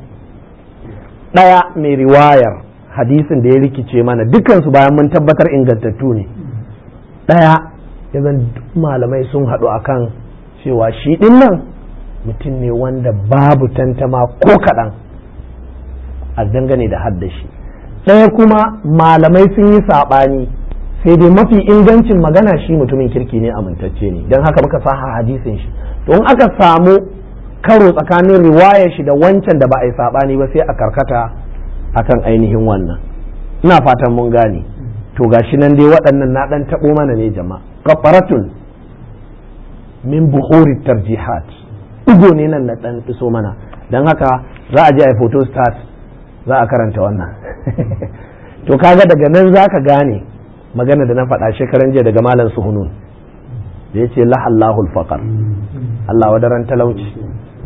daya mai riwayar hadisin da ya rikice mana dukansu bayan mun tabbatar ingantattu ne daya yanzu malamai sun haɗu akan cewa shi ɗin nan mutum ne wanda babu tantama ko kaɗan a dangane da haddashi ɗaya kuma malamai sun yi saɓani sai dai mafi ingancin magana shi mutumin kirki ne amintacce ne don haka muka saha hadisin shi to in aka samu karo tsakanin riwayar shi da wancan da ba a yi saɓani ba sai a karkata akan ainihin wannan ina fatan mun gane to gashi nan dai waɗannan na ɗan taɓo mana ne jama'a kafaratun min buhuri tarjihat ɗigo ne nan na ɗan iso mana don haka za a je a photo start za a karanta wannan to kaga daga nan za ka gane magana da na faɗa shekaran jiya daga malam suhunun da ya ce lahallahul faƙar Allah wadaran talauci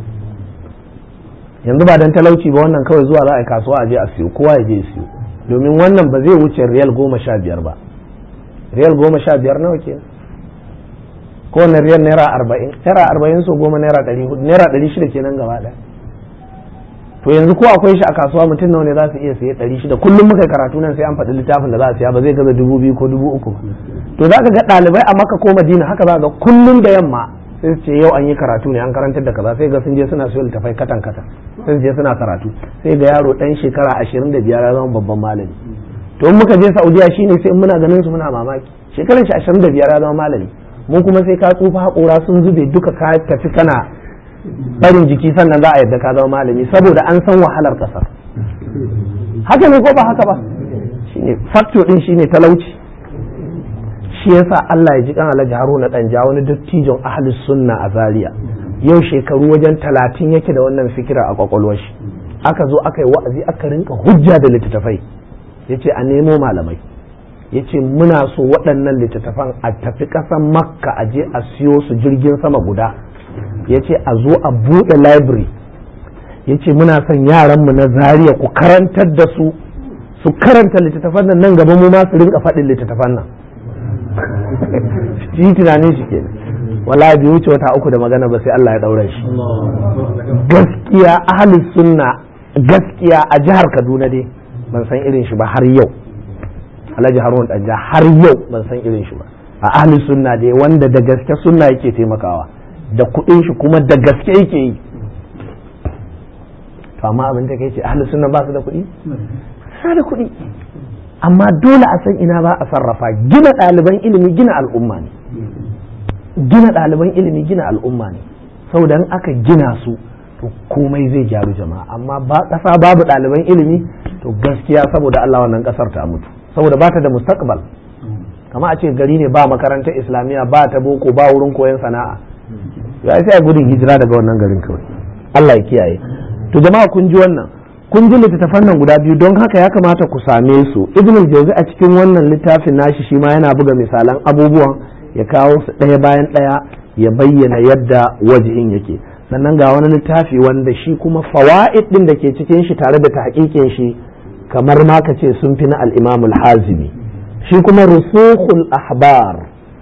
yanzu ba dan talauci ba wannan kawai zuwa za a yi kasuwa a je a siyo kowa ya je ya siyo domin wannan ba zai wuce riyal goma sha biyar ba riyal goma sha biyar nawa ke kowane riyal naira arba'in naira arba'in so goma naira ɗari hudu naira ɗari shida kenan gaba ɗaya to yanzu ko akwai shi a kasuwa mutum nawa ne za su iya siye ɗari shida kullum muka karatu nan sai an faɗi littafin da za a siya ba zai gaza dubu biyu ko dubu uku to za ka ga ɗalibai a maka ko madina haka za ga kullum da yamma sai su ce yau an yi karatu ne an karantar da kaza sai ga sun je suna siyo littafai katan katan sai su je suna karatu sai ga yaro ɗan shekara ashirin da biyar ya zama babban malami to in muka je saudiya shine sai muna ganin su muna mamaki shekaran shi ashirin da biyar ya zama malami mu kuma sai ka tsufa haƙora sun zube duka ka tafi kana barin jiki sannan za a yadda ka zama malami saboda an san wahalar ƙasar haka ne ko ba haka ba shine facto din shine talauci shi yasa Allah ya ji kan Alhaji Haruna Danja wani dattijon ahlus sunna a Zaria yau shekaru wajen talatin yake da wannan fikira a kwakwalwar shi aka zo aka yi wa'azi aka rinka hujja da littattafai yace a nemo malamai yace muna so waɗannan littattafan a tafi ƙasar makka a je a siyo su jirgin sama guda yace a zo a buɗe library yace muna son yaranmu na Zaria ku karantar da su su karanta littattafan nan nan gaba mu ma su rinka faɗin littattafan nan shi tunanin shi kenan wallahi bai wuce wata uku da magana ba sai Allah ya daura shi gaskiya ahli sunna gaskiya a jihar Kaduna dai ban san irin shi ba har yau Alhaji Harun Danja har yau ban san irin shi ba a ahli sunna dai wanda da gaske sunna yake taimakawa da kuɗin shi kuma da gaske yake yi to amma abin da kai ce ahli sunna ba su da kuɗi sa da kuɗi amma dole a san ina ba a sarrafa gina ɗaliban ilimi gina al'umma ne gina ɗaliban ilimi gina al'umma ne saboda in aka gina su to komai zai gyaru jama'a amma ba ƙasa babu ɗaliban ilimi to gaskiya saboda Allah wannan ƙasar ta mutu saboda ba ta da mustaqbal kama a ce gari ne ba makarantar islamiyya ba ta boko ba wurin koyon sana'a ya sai a gudun hijira daga wannan garin kawai Allah ya kiyaye to jama'a kun ji wannan kun ji littattafan nan guda biyu don haka ya kamata ku same su ibn al-jawzi a cikin wannan littafin nashi shi ma yana buga misalan abubuwan ya kawo su ɗaya bayan ɗaya ya bayyana yadda wajihin yake sannan ga wani littafi wanda shi kuma fawaid din da ke cikin shi tare da tahqiqin shi kamar ma ka ce sun fi na al-imam al-hazimi shi kuma rusukhul ahbar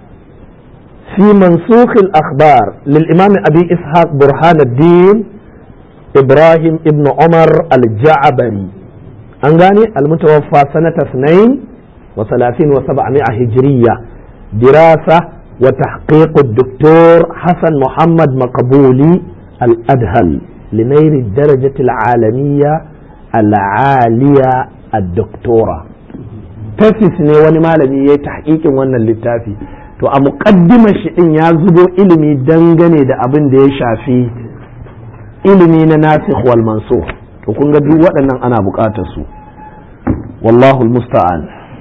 في منسوخ الأخبار للإمام أبي إسحاق برهان الدين إبراهيم ابن عمر الجعبري أنغاني المتوفى سنة اثنين وثلاثين وسبعمائة هجرية دراسة وتحقيق الدكتور حسن محمد مقبولي الأدهل لنيل الدرجة العالمية العالية الدكتورة تفس ne wani malami ya yi tahqiqin wannan littafi to a muƙaddimar shi din ya zubo ilimi dangane da abin da ya shafi ilimi na nasikh wal mansukh to kun ga duk waɗannan ana buƙatar su wallahu musta'an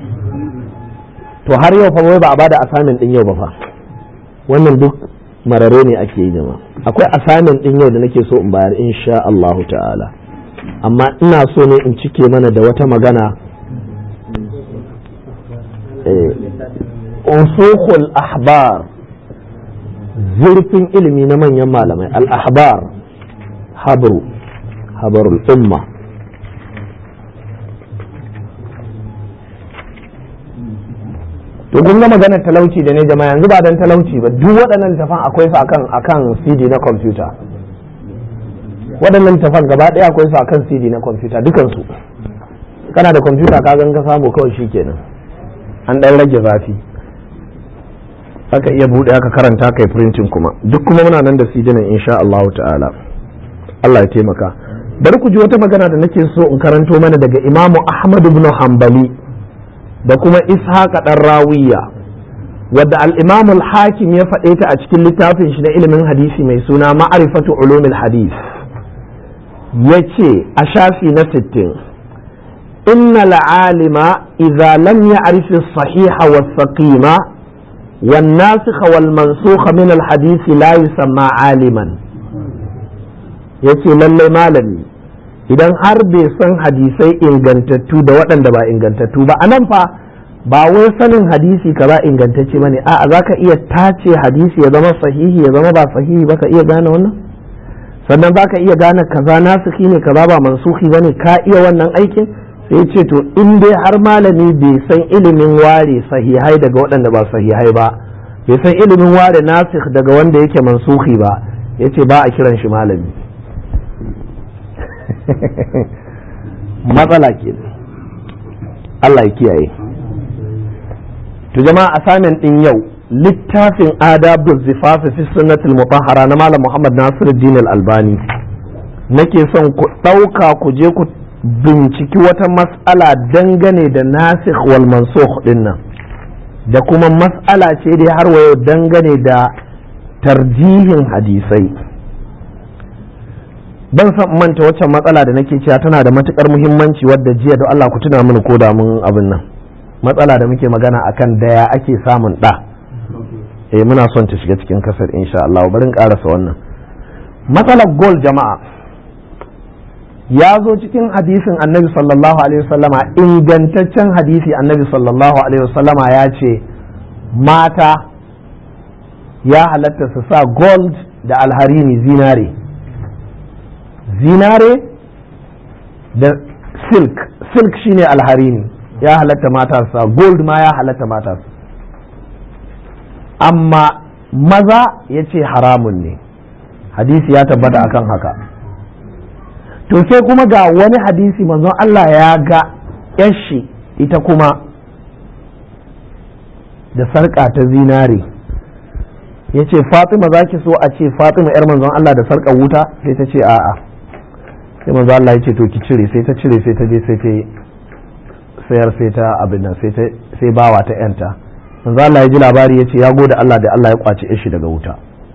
to har yau fa ba a bada assignment din yau ba fa wannan duk marare ne ake yi jama'a akwai assignment din yau da nake so in bayar insha Allah ta'ala amma ina so ne in cike mana da wata magana usukhul ahbar zurfin ilimi na manyan malamai al-ahbar habru habarul umma to kun ga maganar talauci da ne jama'a yanzu ba dan talauci ba duk waɗannan tafan akwai su akan akan CD na kwamfuta waɗannan tafan gaba ɗaya akwai su akan CD na kwamfuta dukan su kana da kwamfuta ka gan ka samu kawai shikenan an ɗan rage zafi aka iya buɗe aka karanta kai printing kuma duk kuma muna nan da CD nan insha Allah ta'ala Allah ya taimaka bari ku ji wata magana da nake so in karanto mana daga Imamu Ahmad ibn Hanbali da kuma ishaqa ɗan rawiya wadda al-imam al-hakim ya faɗe ta a cikin littafin shi na ilimin hadisi mai suna ma'arifatu ulumil hadis yace a shafi na 60 inna al-alima idza lam ya'rif as-sahiha was-saqima wan-nasikh wal-mansukh min al-hadith la yusamma aliman yace lalle malami idan har bai san hadisai ingantattu da waɗanda ba ingantattu ba anan fa ba wai sanin hadisi ka ba ingantacce bane a'a zaka iya tace hadisi ya zama sahihi ya zama ba sahihi ba ka iya gane wannan sannan zaka iya gane kaza nasiki ne kaza ba mansuhi bane ka iya wannan aikin sai ce to in dai har malami bai san ilimin ware sahihai daga waɗanda ba sahihai ba bai san ilimin ware nasikh daga wanda yake mansuhi ba yace ba a kiran shi malami matsala ke Allah ya kiyaye to jama'a asamin din yau littafin adabu zifafi fi sunnatul mutahhara na malam Muhammad Nasiruddin al-Albani nake son ku ɗauka ku je ku binciki wata mas'ala dangane da nasikh wal mansukh din nan da kuma mas'ala ce dai har wayo dangane da tarjihin hadisai ban san manta waccan matsala da nake cewa tana da matukar muhimmanci wadda jiya da Allah ku tuna mini ko da mun abin nan matsala da muke magana akan daya ake samun da eh muna son ta shiga cikin kasar insha Allah bari in karasa wannan matsalar gol jama'a ya zo cikin hadisin annabi sallallahu alaihi wasallama ingantaccen hadisi annabi sallallahu alaihi wasallama ya ce mata ya halatta su sa gold da alharini zinare zinare da silk silk shine alharini ya halatta mata sa gold ma ya halatta mata su amma maza ya ce haramun ne hadisi ya tabbata akan haka to sai kuma ga wani hadisi manzon Allah ya ga yashi ita kuma da sarƙa ta zinare ya ce fatima za ki so a ce fatima 'yar manzon Allah da sarƙar wuta sai ta ce a'a sai manzo Allah ya ce to ki cire sai ta cire sai ta je sai ta sayar sai ta abin nan sai sai bawa ta yanta manzo Allah ya ji labari ya ce ya gode Allah da Allah ya kwace shi daga wuta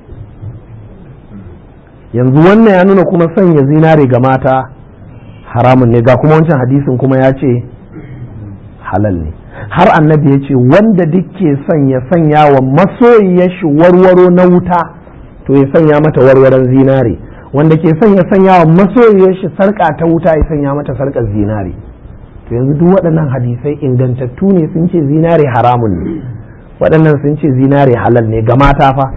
yanzu wannan ya nuna kuma sanya zinare ga mata haramun ne ga kuma wancan hadisin kuma ya ce halal ne har annabi ya ce wanda duk ke son ya sanya wa masoyiyar shi warwaro na wuta to ya sanya mata warwaron zinare wanda ke son ya sanya wa masoyiyar shi sarƙa ta wuta ya sanya mata sarƙar zinare to yanzu duk waɗannan hadisai ingantattu ne sun ce zinare haramun ne waɗannan sun ce zinare halal ne ga mata fa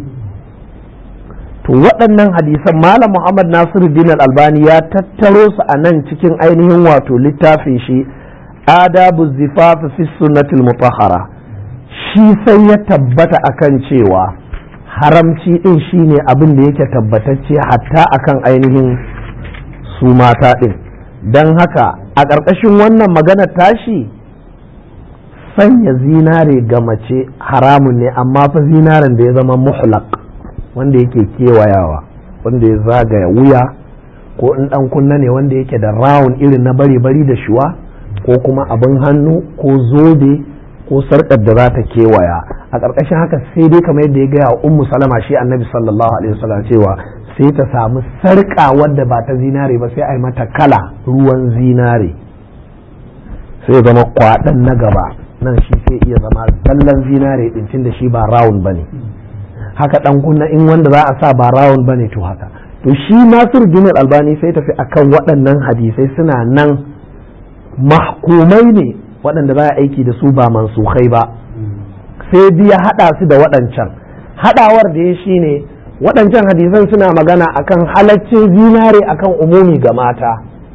to waɗannan hadisan malam muhammad nasiruddin albani ya tattaro su a nan cikin ainihin wato littafin shi adabu zifafi fi sunnatul mutahhara shi sai ya tabbata akan cewa haramci din shine abin da yake tabbatacce hatta akan ainihin su mata din don haka a ƙarƙashin wannan magana tashi sanya zinare ga mace haramun ne amma fa zinaren da ya zama muhlaq wanda yake kewayawa wanda ya zagaya wuya ko in ɗan kunna ne wanda yake da rawun irin na bari-bari da shuwa ko kuma abin hannu ko zobe ko sarƙar da za ta kewaya a ƙarƙashin haka sai dai kamar yadda ya gaya wa ummu salama shi annabi sallallahu alaihi wasallam cewa sai ta samu sarƙa wadda ba ta zinare ba sai a yi mata kala ruwan zinare sai zama kwaɗan na gaba nan shi sai iya zama zallan zinare ɗincin da shi ba rawun ba ne haka ɗan kunna in wanda za a sa ba rawun ba ne to haka to shi nasiru dinar albani sai tafi akan waɗannan hadisai suna nan mahkumai ne waɗanda za a aiki da su ba mansukhai ba sai biya haɗa su da waɗancan haɗawar da ya shi ne waɗancan hadisan suna magana akan halaccin zinare akan umumi ga mata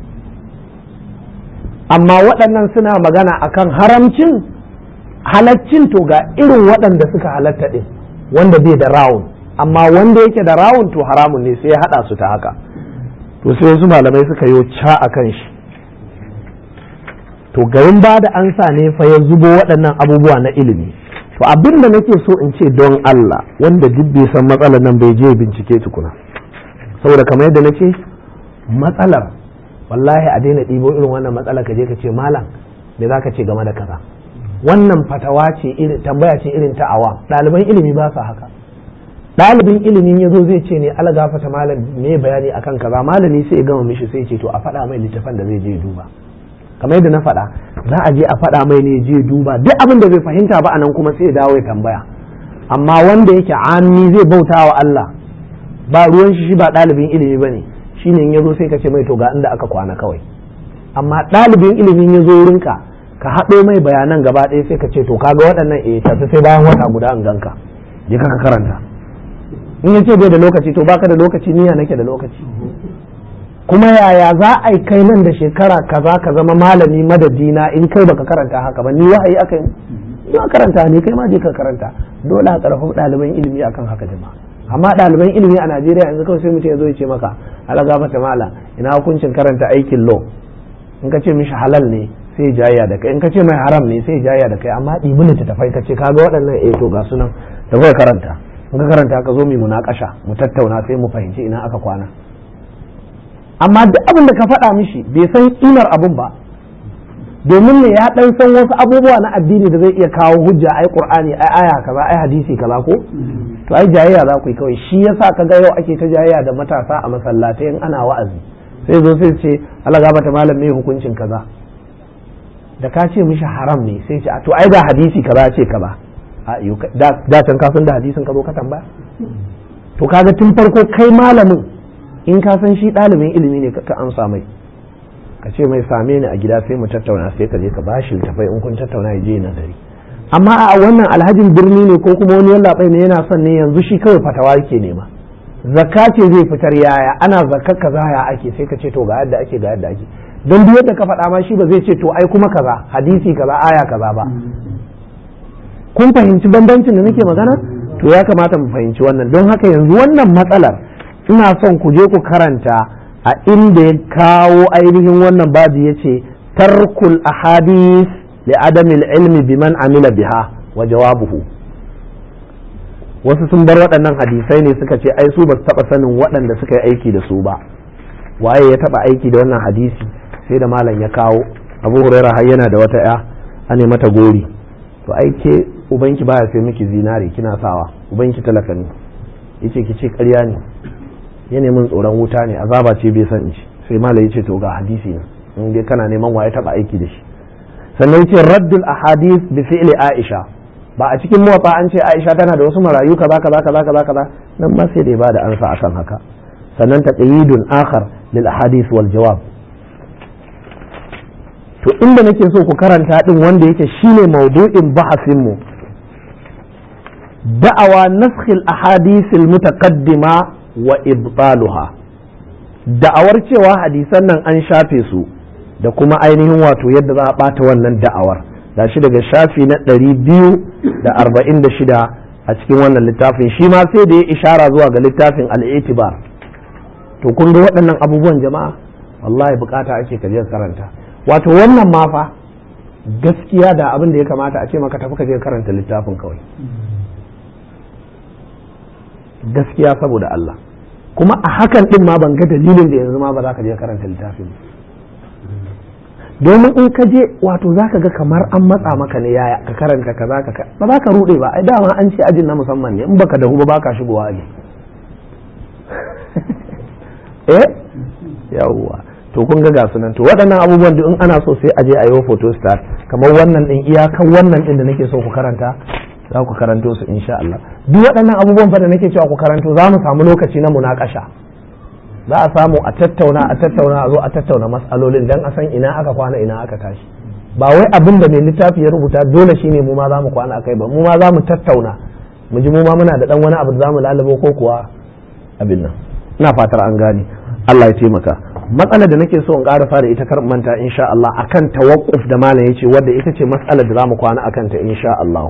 amma waɗannan suna magana akan haramcin halaccin to ga irin waɗanda suka halatta ɗin wanda bai da rawun amma wanda yake da rawun to haramun ne sai ya haɗa su ta haka to sai wasu malamai suka yi ca a kan shi to garin ba da ansa ne fa ya zubo waɗannan abubuwa na ilimi to abin da nake so in ce don Allah wanda duk bai san matsalar nan bai je bincike tukuna saboda kamar yadda nace matsalar wallahi a daina ɗibo irin wannan matsala ka je ka ce malam me za ka ce game da kaza wannan fatawa ce irin tambaya ce irin ta awa ɗaliban ilimi ba su haka ɗalibin ilimin ya zo zai ce ne ala gafata malam me bayani akan kaza malami sai ya gama mishi sai ce to a faɗa mai littafan da zai je duba kamar yadda na faɗa za a je a faɗa mai ne je duba duk abin da bai fahimta ba anan kuma sai ya dawo ya tambaya amma wanda yake ami zai bauta wa Allah ba ruwan shi shi ba ɗalibin ilimi bane shine in yazo sai ka ce mai to ga inda aka kwana kawai amma ɗalibin ilimin ya zo wurinka ka haɗo mai bayanan gaba ɗaya sai ka ce to kaga waɗannan eh tafi sai bayan wata guda in ganka je ka karanta in ya ce bai da lokaci to baka da lokaci niyya nake da lokaci kuma yaya za a yi kai nan da shekara kaza ka zama malami madadina in kai baka karanta haka ba ni wahayi aka yi ni karanta ne kai ma je ka karanta dole a karfafa ɗaliban ilimi akan haka jama'a amma ɗaliban ilimi a Najeriya yanzu kawai sai mutum ya zo ya ce maka alaga mata mala ina hukuncin karanta aikin law in ka ce mishi halal ne sai jayya da kai in ka ce mai haram ne sai jayya da kai amma ɗibi littattafai ka ce kaga waɗannan eh to ga sunan da kawai karanta in ka karanta ka zo mu munakasha mu tattauna sai mu fahimci ina aka kwana amma duk abin da ka faɗa mishi bai san kimar abin ba domin ne ya ɗan san wasu abubuwa na addini da zai iya kawo hujja ai qur'ani ai aya kaza ai hadisi kaza ko to ai jayayya za ku yi kawai shi yasa kaga yau ake ta jayayya da matasa a masallatai in ana wa'azi sai zo sai ce Allah ga bata malam me hukuncin kaza da ka ce mishi haram ne sai ce to ai ga hadisi kaza ce kaza da can ka san da hadisin ka zo ka tambaya to kaga tun farko kai malamin in ka san shi ɗalibin ilimi ne ka amsa mai ka ce mai same ni a gida sai mu tattauna sai ka je ka bashi littafai in kun tattauna ya je nazari amma a wannan alhajin birni ne ko kuma wani yallaɓai ne yana son ne yanzu shi kawai fatawa yake nema zakka ce zai fitar yaya ana zakka kaza ya ake sai ka ce to ga yadda ake ga yadda ake don duk yadda ka faɗa ma shi ba zai ce to ai kuma kaza hadisi kaza aya kaza ba kun fahimci bambancin da nake magana to ya kamata mu fahimci wannan don haka yanzu wannan matsalar ina son ku je ku karanta a inda ya kawo ainihin wannan babu ya ce tarkul ahadis li adamil ilmi biman amila biha wa jawabuhu wasu sun bar waɗannan hadisai ne suka ce ai su ba su taɓa sanin waɗanda suka yi aiki da su ba waye ya taɓa aiki da wannan hadisi sai da malam ya kawo abu huraira har yana da wata ya ane mata gori to ai ke ubanki baya sai miki zinare kina sawa ubanki talaka ne yace ki ce ƙarya ne ya min tsoron wuta ne azaba ce bai san ci sai mala ya ce to ga hadisi ne in dai kana neman waye taba aiki da shi sannan yace raddul ahadith bi fi'li aisha ba a cikin muwafa an ce aisha tana da wasu marayu kaza kaza kaza kaza kaza nan ma sai dai ba da ansa akan haka sannan taqyidun akhar lil ahadith wal jawab to inda nake so ku karanta din wanda yake shine maudu'in bahasin mu da'awa naskh al ahadith al mutaqaddima wa ibtaluha da'awar cewa hadisan nan an shafe su da kuma ainihin wato yadda za a bata wannan da'awar da shi daga shafi na ɗari biyu da arba'in da shida a cikin wannan littafin shi ma sai da ya ishara zuwa ga littafin al'itibar to kun ga waɗannan abubuwan jama'a wallahi bukata ake ka je karanta wato wannan ma fa gaskiya da abin da ya kamata a ce maka tafi ka je karanta littafin kawai gaskiya saboda Allah kuma a hakan din ma ban ga dalilin da yanzu ma ba za ka je karanta littafin domin in ka je wato za ka ga kamar an matsa maka ne yaya ka karanta ka za ka ba za ka rude ba ai dama an ce ajin na musamman ne in baka dahu ba baka shigowa aji eh yawwa to kun ga gasu nan to waɗannan abubuwan duk in ana so sai a je a yi photo start kamar wannan din iyakan wannan din da nake so ku karanta za ku karanto su insha Allah duk waɗannan abubuwan fa da nake cewa ku karanto za mu samu lokaci na munakasha za a samu a tattauna a tattauna a zo a tattauna matsalolin dan a san ina aka kwana ina aka tashi ba wai abin da mai littafi ya rubuta dole shine mu ma za mu kwana akai ba mu ma za mu tattauna mu ji mu ma muna da dan wani abu da za mu lalabo ko kuwa abin nan ina fatar an gane Allah ya taimaka matsalar da nake so in ƙarasa da ita kar manta insha Allah akan tawakkuf da malam yace wadda ita ce matsalar da za mu kwana akan ta insha Allah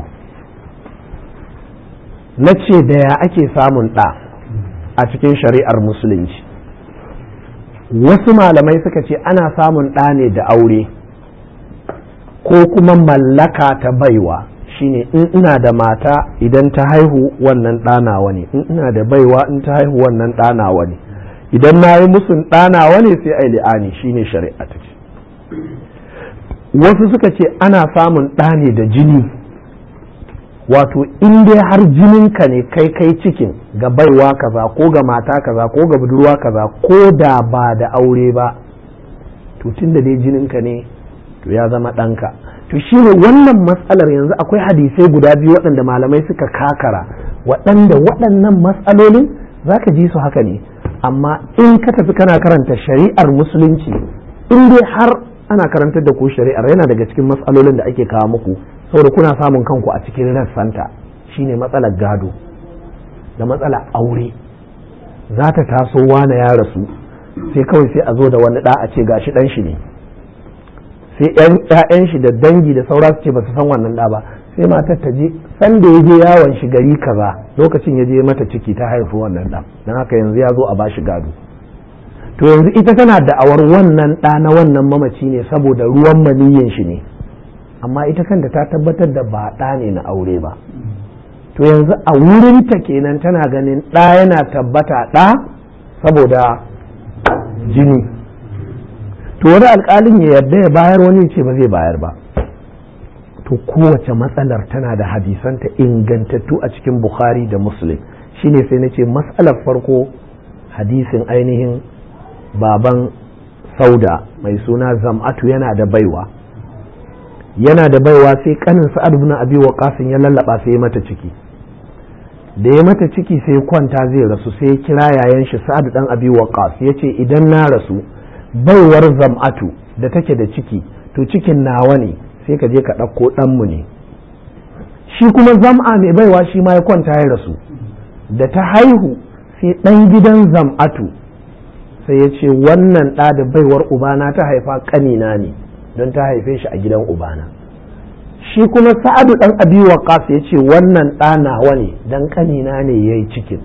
na ce da ya ake samun ɗa a cikin shari'ar musulunci wasu malamai suka ce ana samun ɗa ne da aure ko kuma mallaka ta baiwa shine in ina da mata idan ta haihu wannan ɗanawa ne in ina da baiwa in ta haihu wannan ɗanawa ne idan na yi musun ɗanawa ne sai ai li'ani shine shari'a ta ce wasu suka ce ana samun ɗa ne da jini wato in dai har jininka ne kai kai cikin ga baiwa kaza ko ga mata kaza ko ga budurwa kaza ko da ba da aure ba to tun da dai jininka ne to ya zama ɗanka to shi ne wannan matsalar yanzu akwai hadisai guda biyu waɗanda malamai suka kakara waɗanda waɗannan matsalolin za ka ji su haka ne amma in ka tafi kana karanta shari'ar musulunci in dai har ana karantar da ku shari'ar yana daga cikin matsalolin da ake kawo muku saboda kuna samun kanku a cikin rassanta shine matsalar gado da matsalar aure za ta taso wane ya rasu sai kawai sai a zo da wani ɗa a ce gashi ɗan shi ne sai ƴaƴan shi da dangi da saura su ce ba su san wannan ɗa ba sai matar ta je san da ya je yawon shi gari kaza lokacin ya je mata ciki ta haifi wannan ɗa don haka yanzu ya zo a bashi gado to yanzu ita tana da'awar wannan ɗa na wannan mamaci ne saboda ruwan maniyyin shi ne amma ita kanta ta tabbatar da ba ɗa ne na aure ba to yanzu a wurinta kenan tana ganin ɗa yana tabbata ɗa saboda jini to wani alƙalin ya yarda ya bayar wani ce ba zai bayar ba to kowace matsalar tana da hadisanta ingantattu a cikin bukhari da muslim shine sai na ce matsalar farko hadisin ainihin baban sauda mai suna zam'atu yana da baiwa yana da baiwa sai kanin sa'ad ibn abi waqas ya lallaba sai ya mata ciki da ya mata ciki sai kwanta zai rasu sai ya kira yayan shi sa'ad dan abi waqas yace idan na rasu baiwar zam'atu da take da ciki to cikin nawa ne sai ka je ka ɗauko ɗanmu ne shi kuma zam'a mai baiwa shi ma ya kwanta ya rasu da ta haihu sai ɗan gidan zam'atu sai ya ce wannan ɗa da baiwar ubana ta haifa ƙanina ne don ta haife shi a gidan ubana shi kuma sa'adu ɗan abi waqas ya ce wannan ɗa nawa ne don ƙanina ne ya yi cikin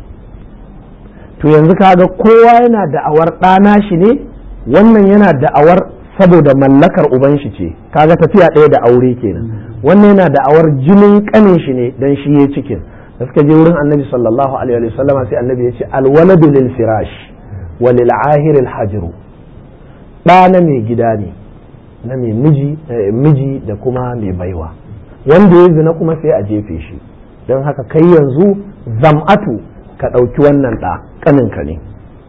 to yanzu kaga kowa yana da'awar ɗana shi ne wannan yana da'awar saboda mallakar uban shi ce kaga tafiya ɗaya da aure kenan wannan yana da'awar jinin ƙanin shi ne don shi ya cikin da suka je wurin annabi sallallahu alaihi wa sallam sai annabi ya ce alwaladu lil firash wa lil ahir al hajru ɗa na mai gida ne na mai miji miji da kuma mai baiwa wanda ya zina kuma sai a jefe shi don haka kai yanzu zam'atu ka ɗauki wannan ɗa ƙaninka ne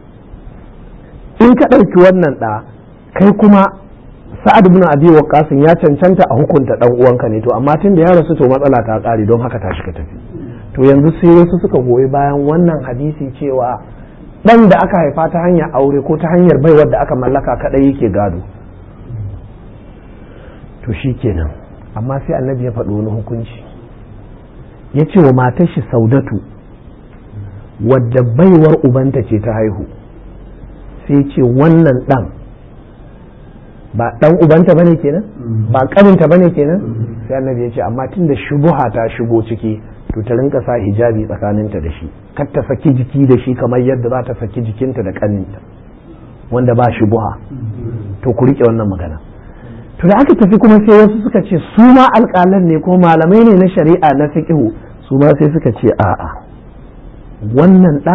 in ka ɗauki wannan ɗa kai kuma sa'ad ibn abi waqqas ya cancanta a hukunta dan uwanka ne to amma tun da ya rasu to matsala ta ƙare don haka tashi ka tafi to yanzu sai wasu suka goyi bayan wannan hadisi cewa dan da aka haifa ta hanyar aure ko ta hanyar baiwar da aka mallaka kadai yake gado to shi kenan amma sai annabi ya faɗi wani hukunci ya ce wa matar shi saudatu wadda baiwar ubanta ce ta haihu sai ce wannan ɗan ba ɗan ubanta bane kenan ba ƙaninta bane kenan sai annabi ya ce amma tun da shubuha ta shigo ciki to ta rinka sa hijabi tsakaninta da shi kar ta saki jiki da shi kamar yadda za ta saki jikinta da kaninta wanda ba shubuha to ku rike wannan magana to da aka tafi kuma sai wasu suka ce su ma alƙalan ne ko malamai ne na shari'a na fiqhu su ma sai suka ce a'a wannan ɗa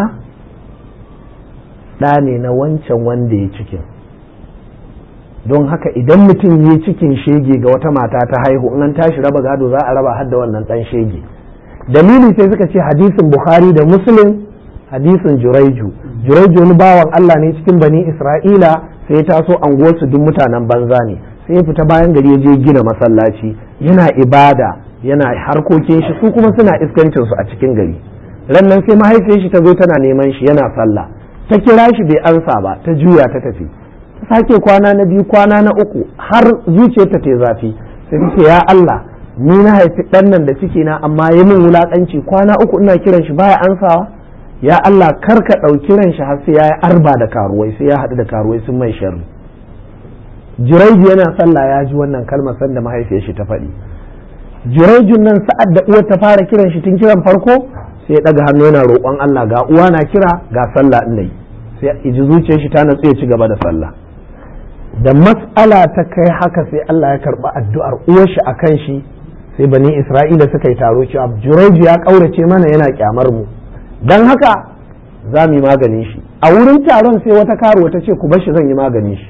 ɗa ne na wancan wanda ya cikin don haka idan mutum ya cikin shege ga wata mata ta haihu in an tashi raba gado za a raba har da wannan ɗan shege dalili sai suka ce hadisin bukhari da muslim hadisin juraiju juraiju wani bawan allah ne cikin bani isra'ila sai ya taso anguwarsu duk mutanen banza ne sai ya fita bayan gari ya je gina masallaci yana ibada yana harkokin shi su kuma suna iskancin su a cikin gari rannan sai mahaifiyar shi ta zo tana neman shi yana sallah ta kira shi bai ansa ba ta juya ta tafi ta sake kwana na biyu kwana na uku har zuciyarta ta zafi sai ta ce ya Allah ni na haifi ɗan nan da ciki na amma ya min wulakanci kwana uku ina kiran shi baya ansawa ya Allah kar ka ɗauki ran shi har sai ya yi arba da karuwai sai ya haɗu da karuwai sun mai sharri jiraiji yana sallah ya ji wannan kalmar sanda mahaifiyar shi ta faɗi jiraijin nan sa'ad da uwar ta fara kiran shi tun kiran farko sai ya ɗaga hannu yana roƙon Allah ga uwa na kira ga sallah ina yi sai iji zuciyar shi ta natsu ya ci gaba da sallah da mas'ala ta kai haka sai Allah ya karɓi addu'ar uwar shi akan shi sai bani Isra'ila suka yi taro cewa jiraiji ya ƙaurace mana yana kyamar mu don haka za mu yi maganin shi a wurin taron sai wata karuwa ta ce ku bar shi zan yi maganin shi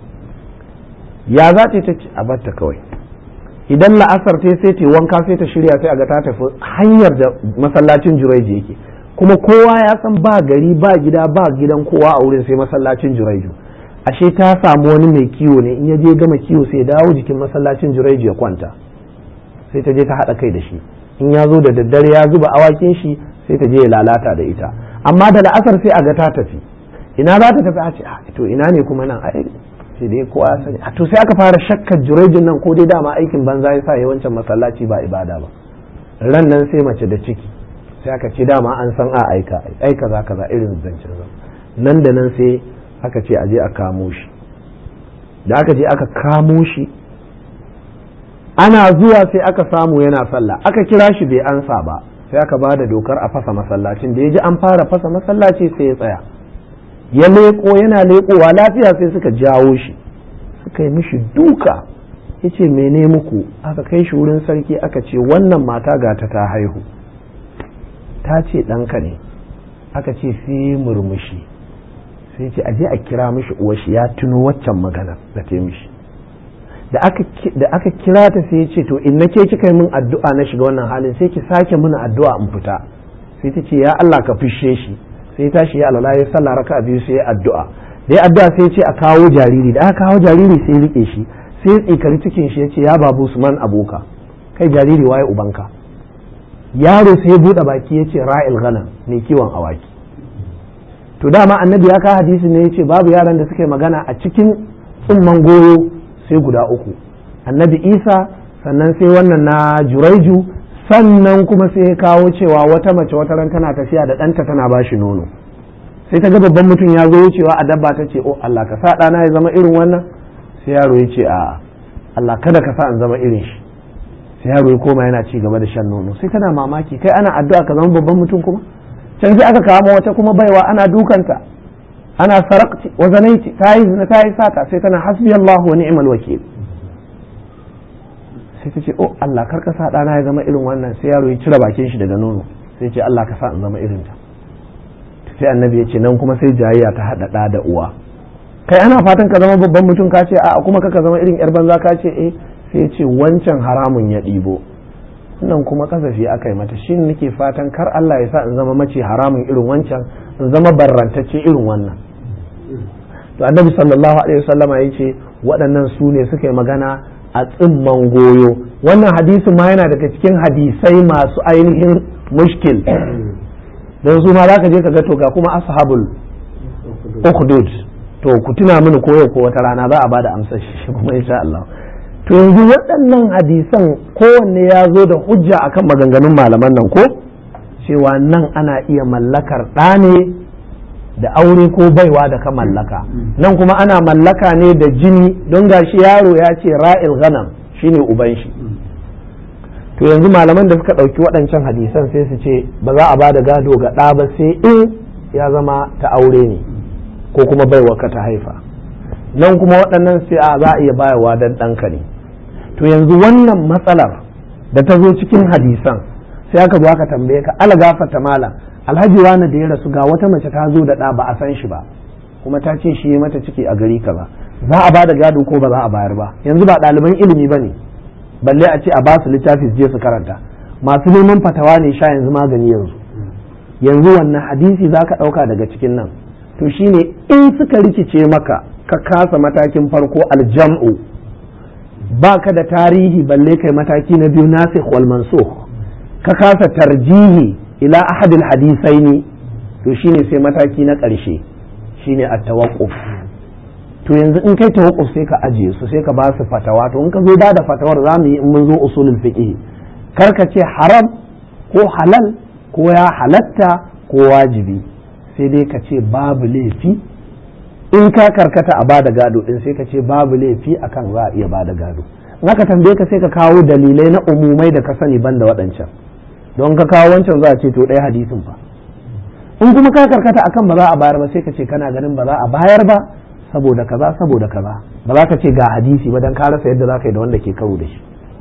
ya za ta ce a batta kawai idan la'asar ta sai ta wanka sai ta shirya sai a ga ta tafi hanyar da masallacin jureji yake kuma kowa ya san ba gari ba gida ba gidan kowa a wurin sai masallacin jureju ashe ta samu wani mai kiwo ne in ya je gama kiwo sai ya dawo jikin masallacin jureju ya kwanta sai ta je ta haɗa kai da shi in ya zo da daddare ya zuba awakin shi sai ta je ya lalata da ita amma da la'asar sai a ga ta tafi ina za ta tafi a ce to ina ne kuma nan ai sai dai kowa ya sani to sai aka fara shakkar jurejin nan ko dai dama aikin banza ya sa yawancin masallaci ba ibada ba ran nan sai mace da ciki sai aka ce dama an san a aika aika za kaza irin zancen zan nan da nan sai aka ce aje a kamo shi da aka je aka kamo shi ana zuwa sai aka samu yana sallah aka kira shi bai ansa ba sai aka ba da dokar a fasa masallacin da ya ji an fara fasa masallaci sai ya tsaya ya leƙo yana leƙowa lafiya sai suka jawo shi suka yi mishi duka ya ce mene muku aka kai shi wurin sarki aka ce wannan mata ga ta ta haihu ta ce ɗanka ne aka ce sai murmushi sai ce aje a kira mishi uwashi ya tuno waccan magana da ta mishi da aka kira ta sai ya ce to in nake kika yi min addu'a na shiga wannan halin sai ki sake mini addu'a in fita sai ta ce ya Allah ka fishe shi sai tashi ya alala ya sallah raka biyu sai ya addu'a da ya addu'a sai ya ce a kawo jariri da aka kawo jariri sai ya rike shi sai ya tsikari cikin shi ya ce ya babu Usman aboka kai jariri waye ubanka yaro sai ya bude baki ya ce ra'il ghanam mai kiwon awaki to dama annabi ya ka hadisi ne ya ce babu yaran da suka yi magana a cikin tsumman goyo sai guda uku annabi isa sannan sai wannan na juraiju sannan kuma sai ya kawo cewa wata mace wata ran tana tafiya da ɗanta tana ba shi nono sai ta ga babban mutum ya zo wucewa a dabba ta ce oh Allah ka sa ɗana ya zama irin wannan sai yaro ya ce a Allah kada ka sa in zama irin shi sai yaro ya koma yana ci gaba da shan nono sai tana mamaki kai ana addu'a ka zama babban mutum kuma can sai aka kama wata kuma baiwa ana dukanta ana sarakti wa zanaiti ta yi zina ta yi sata sai tana hasbi Allah wa ni'mal wakil sai ta ce oh Allah kar ka sa ɗana ya zama irin wannan sai yaro ya cire bakin shi daga nono sai ce Allah ka sa in zama irin ta sai annabi ya ce nan kuma sai jayayya ta haɗa ɗa da uwa kai ana fatan ka zama babban mutum ka ce a kuma ka zama irin yar banza ka ce eh sai ya ce wancan haramun ya ɗibo nan kuma kasafi aka yi mata shi nake fatan kar Allah ya sa in zama mace haramun irin wancan in zama barrantacce irin wannan to annabi sallallahu alaihi wasallama ya ce waɗannan su ne suka yi magana a tsimman goyo wannan hadisin ma yana daga cikin hadisai masu ainihin mushkil don su ma za ka je ka ga to ga kuma ashabul ukhdud to ku tuna mini koyo ko wata rana za a bada amsar shi kuma insha Allah to yanzu waɗannan hadisan kowanne ya zo da hujja akan maganganun malaman nan ko cewa nan ana iya mallakar ɗa ne da aure ko baiwa da ka mallaka nan kuma ana mallaka ne da jini don gashi yaro ya ce ra'il ghanam shine uban shi to yanzu malaman da suka ɗauki waɗancan hadisan sai su ce ba za a ba da gado ga ɗa ba sai in ya zama ta aure ne ko kuma baiwa ka ta haifa nan kuma waɗannan sai a za a iya bayarwa don ɗanka ne to yanzu wannan matsalar da ta zo cikin hadisan sai aka zo aka tambaye ka ala gafata mala alhaji wani da ya rasu ga wata mace ta zo da ɗa ba a san shi ba kuma ta ce shi mata ciki a gari kaza za a ba da gado ko ba za a bayar ba yanzu ba ɗaliban ilimi ba ne balle a ce a ba su littafi su je su karanta masu neman fatawa ne sha yanzu magani yanzu yanzu wannan hadisi za ka ɗauka daga cikin nan to shine in suka rikice maka ka kasa matakin farko aljam'u ba ka da tarihi balle kai mataki na biyu nasikh wal mansukh ka kasa tarjihi ila ahadil hadisaini to shine sai mataki na ƙarshe shine at-tawaqquf to yanzu in kai tawakkuf sai ka ajiye su sai ka ba su fatawa to in ka zo ba da fatawar za mu yi in mun zo usulul fiqh kar ka ce haram ko halal ko ya halatta ko wajibi sai dai ka ce babu laifi in ka karkata a bada gado din sai ka ce babu laifi akan za a iya bada gado in aka tambaye ka sai ka kawo dalilai na umumai da ka sani banda waɗancan don ka kawo wancan za a ce to ɗaya hadisin fa in kuma ka karkata akan ba za a bayar ba sai ka ce kana ganin ba za a bayar ba saboda kaza saboda kaza ba za ka ce ga hadisi ba dan ka rasa yadda za ka yi da wanda ke karo da shi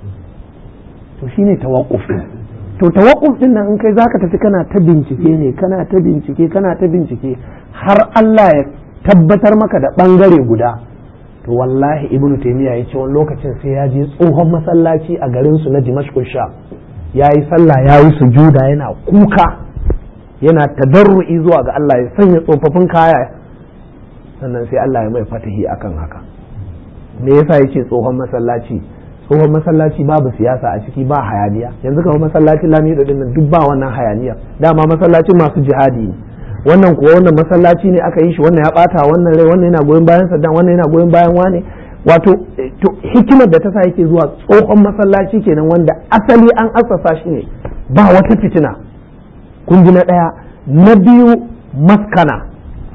to shine tawaqquf to tawaqquf din nan in kai zaka tafi kana ta bincike ne kana ta bincike kana ta bincike har Allah ya tabbatar maka da bangare guda to wallahi ibnu taymiya ya ce wani lokacin sai ya je tsohon masallaci a garin su na dimashq sha yayi sallah yayi sujuda yana kuka yana tadarru'i zuwa ga Allah ya sanya tsofaffin kaya sannan sai Allah ya mai fatahi akan haka me yasa yace tsohon masallaci tsohon masallaci babu siyasa a ciki ba hayaniya yanzu kamar masallacin lamido din nan duk ba wannan hayaniya dama masallacin masu jihadi ne wannan kuwa wannan masallaci ne aka yi shi wannan ya bata wannan rai wannan yana goyon bayan saddam wannan yana goyon bayan wane wato to hikimar da ta sa yake zuwa tsohon masallaci kenan wanda asali an assasa shi ne ba wata fitina kun ji na ɗaya na biyu maskana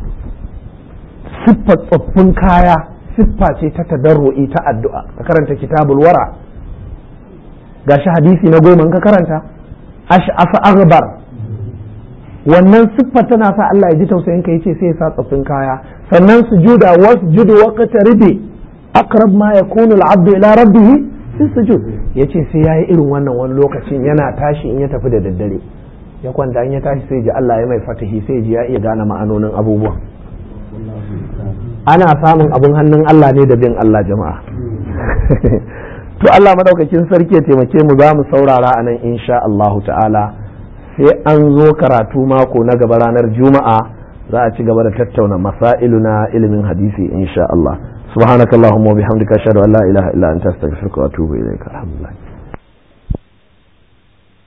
siffar tsoffin kaya siffa ce ta tadarru'i ta addu'a ka karanta kitabul wara gashi hadisi na goma ka karanta ash'afa aghbar wannan siffar tana sa Allah ya ji tausayin ka yace sai ya sa tsoffin kaya sannan sujuda wasjudu waqtaribi aqrab ma yakunu al-'abdu ila rabbih fi sujud yace sai yayi irin wannan wani lokacin yana tashi in ya tafi da daddare ya kwanta in ya tashi sai ji Allah ya mai fatahi sai ji ya iya gane ma'anonin abubuwan ana samun abin hannun Allah ne da bin Allah jama'a to Allah madaukakin sarki ya taimake mu za mu saurara a nan insha Allahu ta'ala sai an zo karatu mako na gaba ranar juma'a za a ci gaba da tattauna masailu na ilimin hadisi insha Allah subhanakallahumma wa bihamdika ashhadu an la ilaha illa anta astaghfiruka wa atubu ilaika alhamdulillah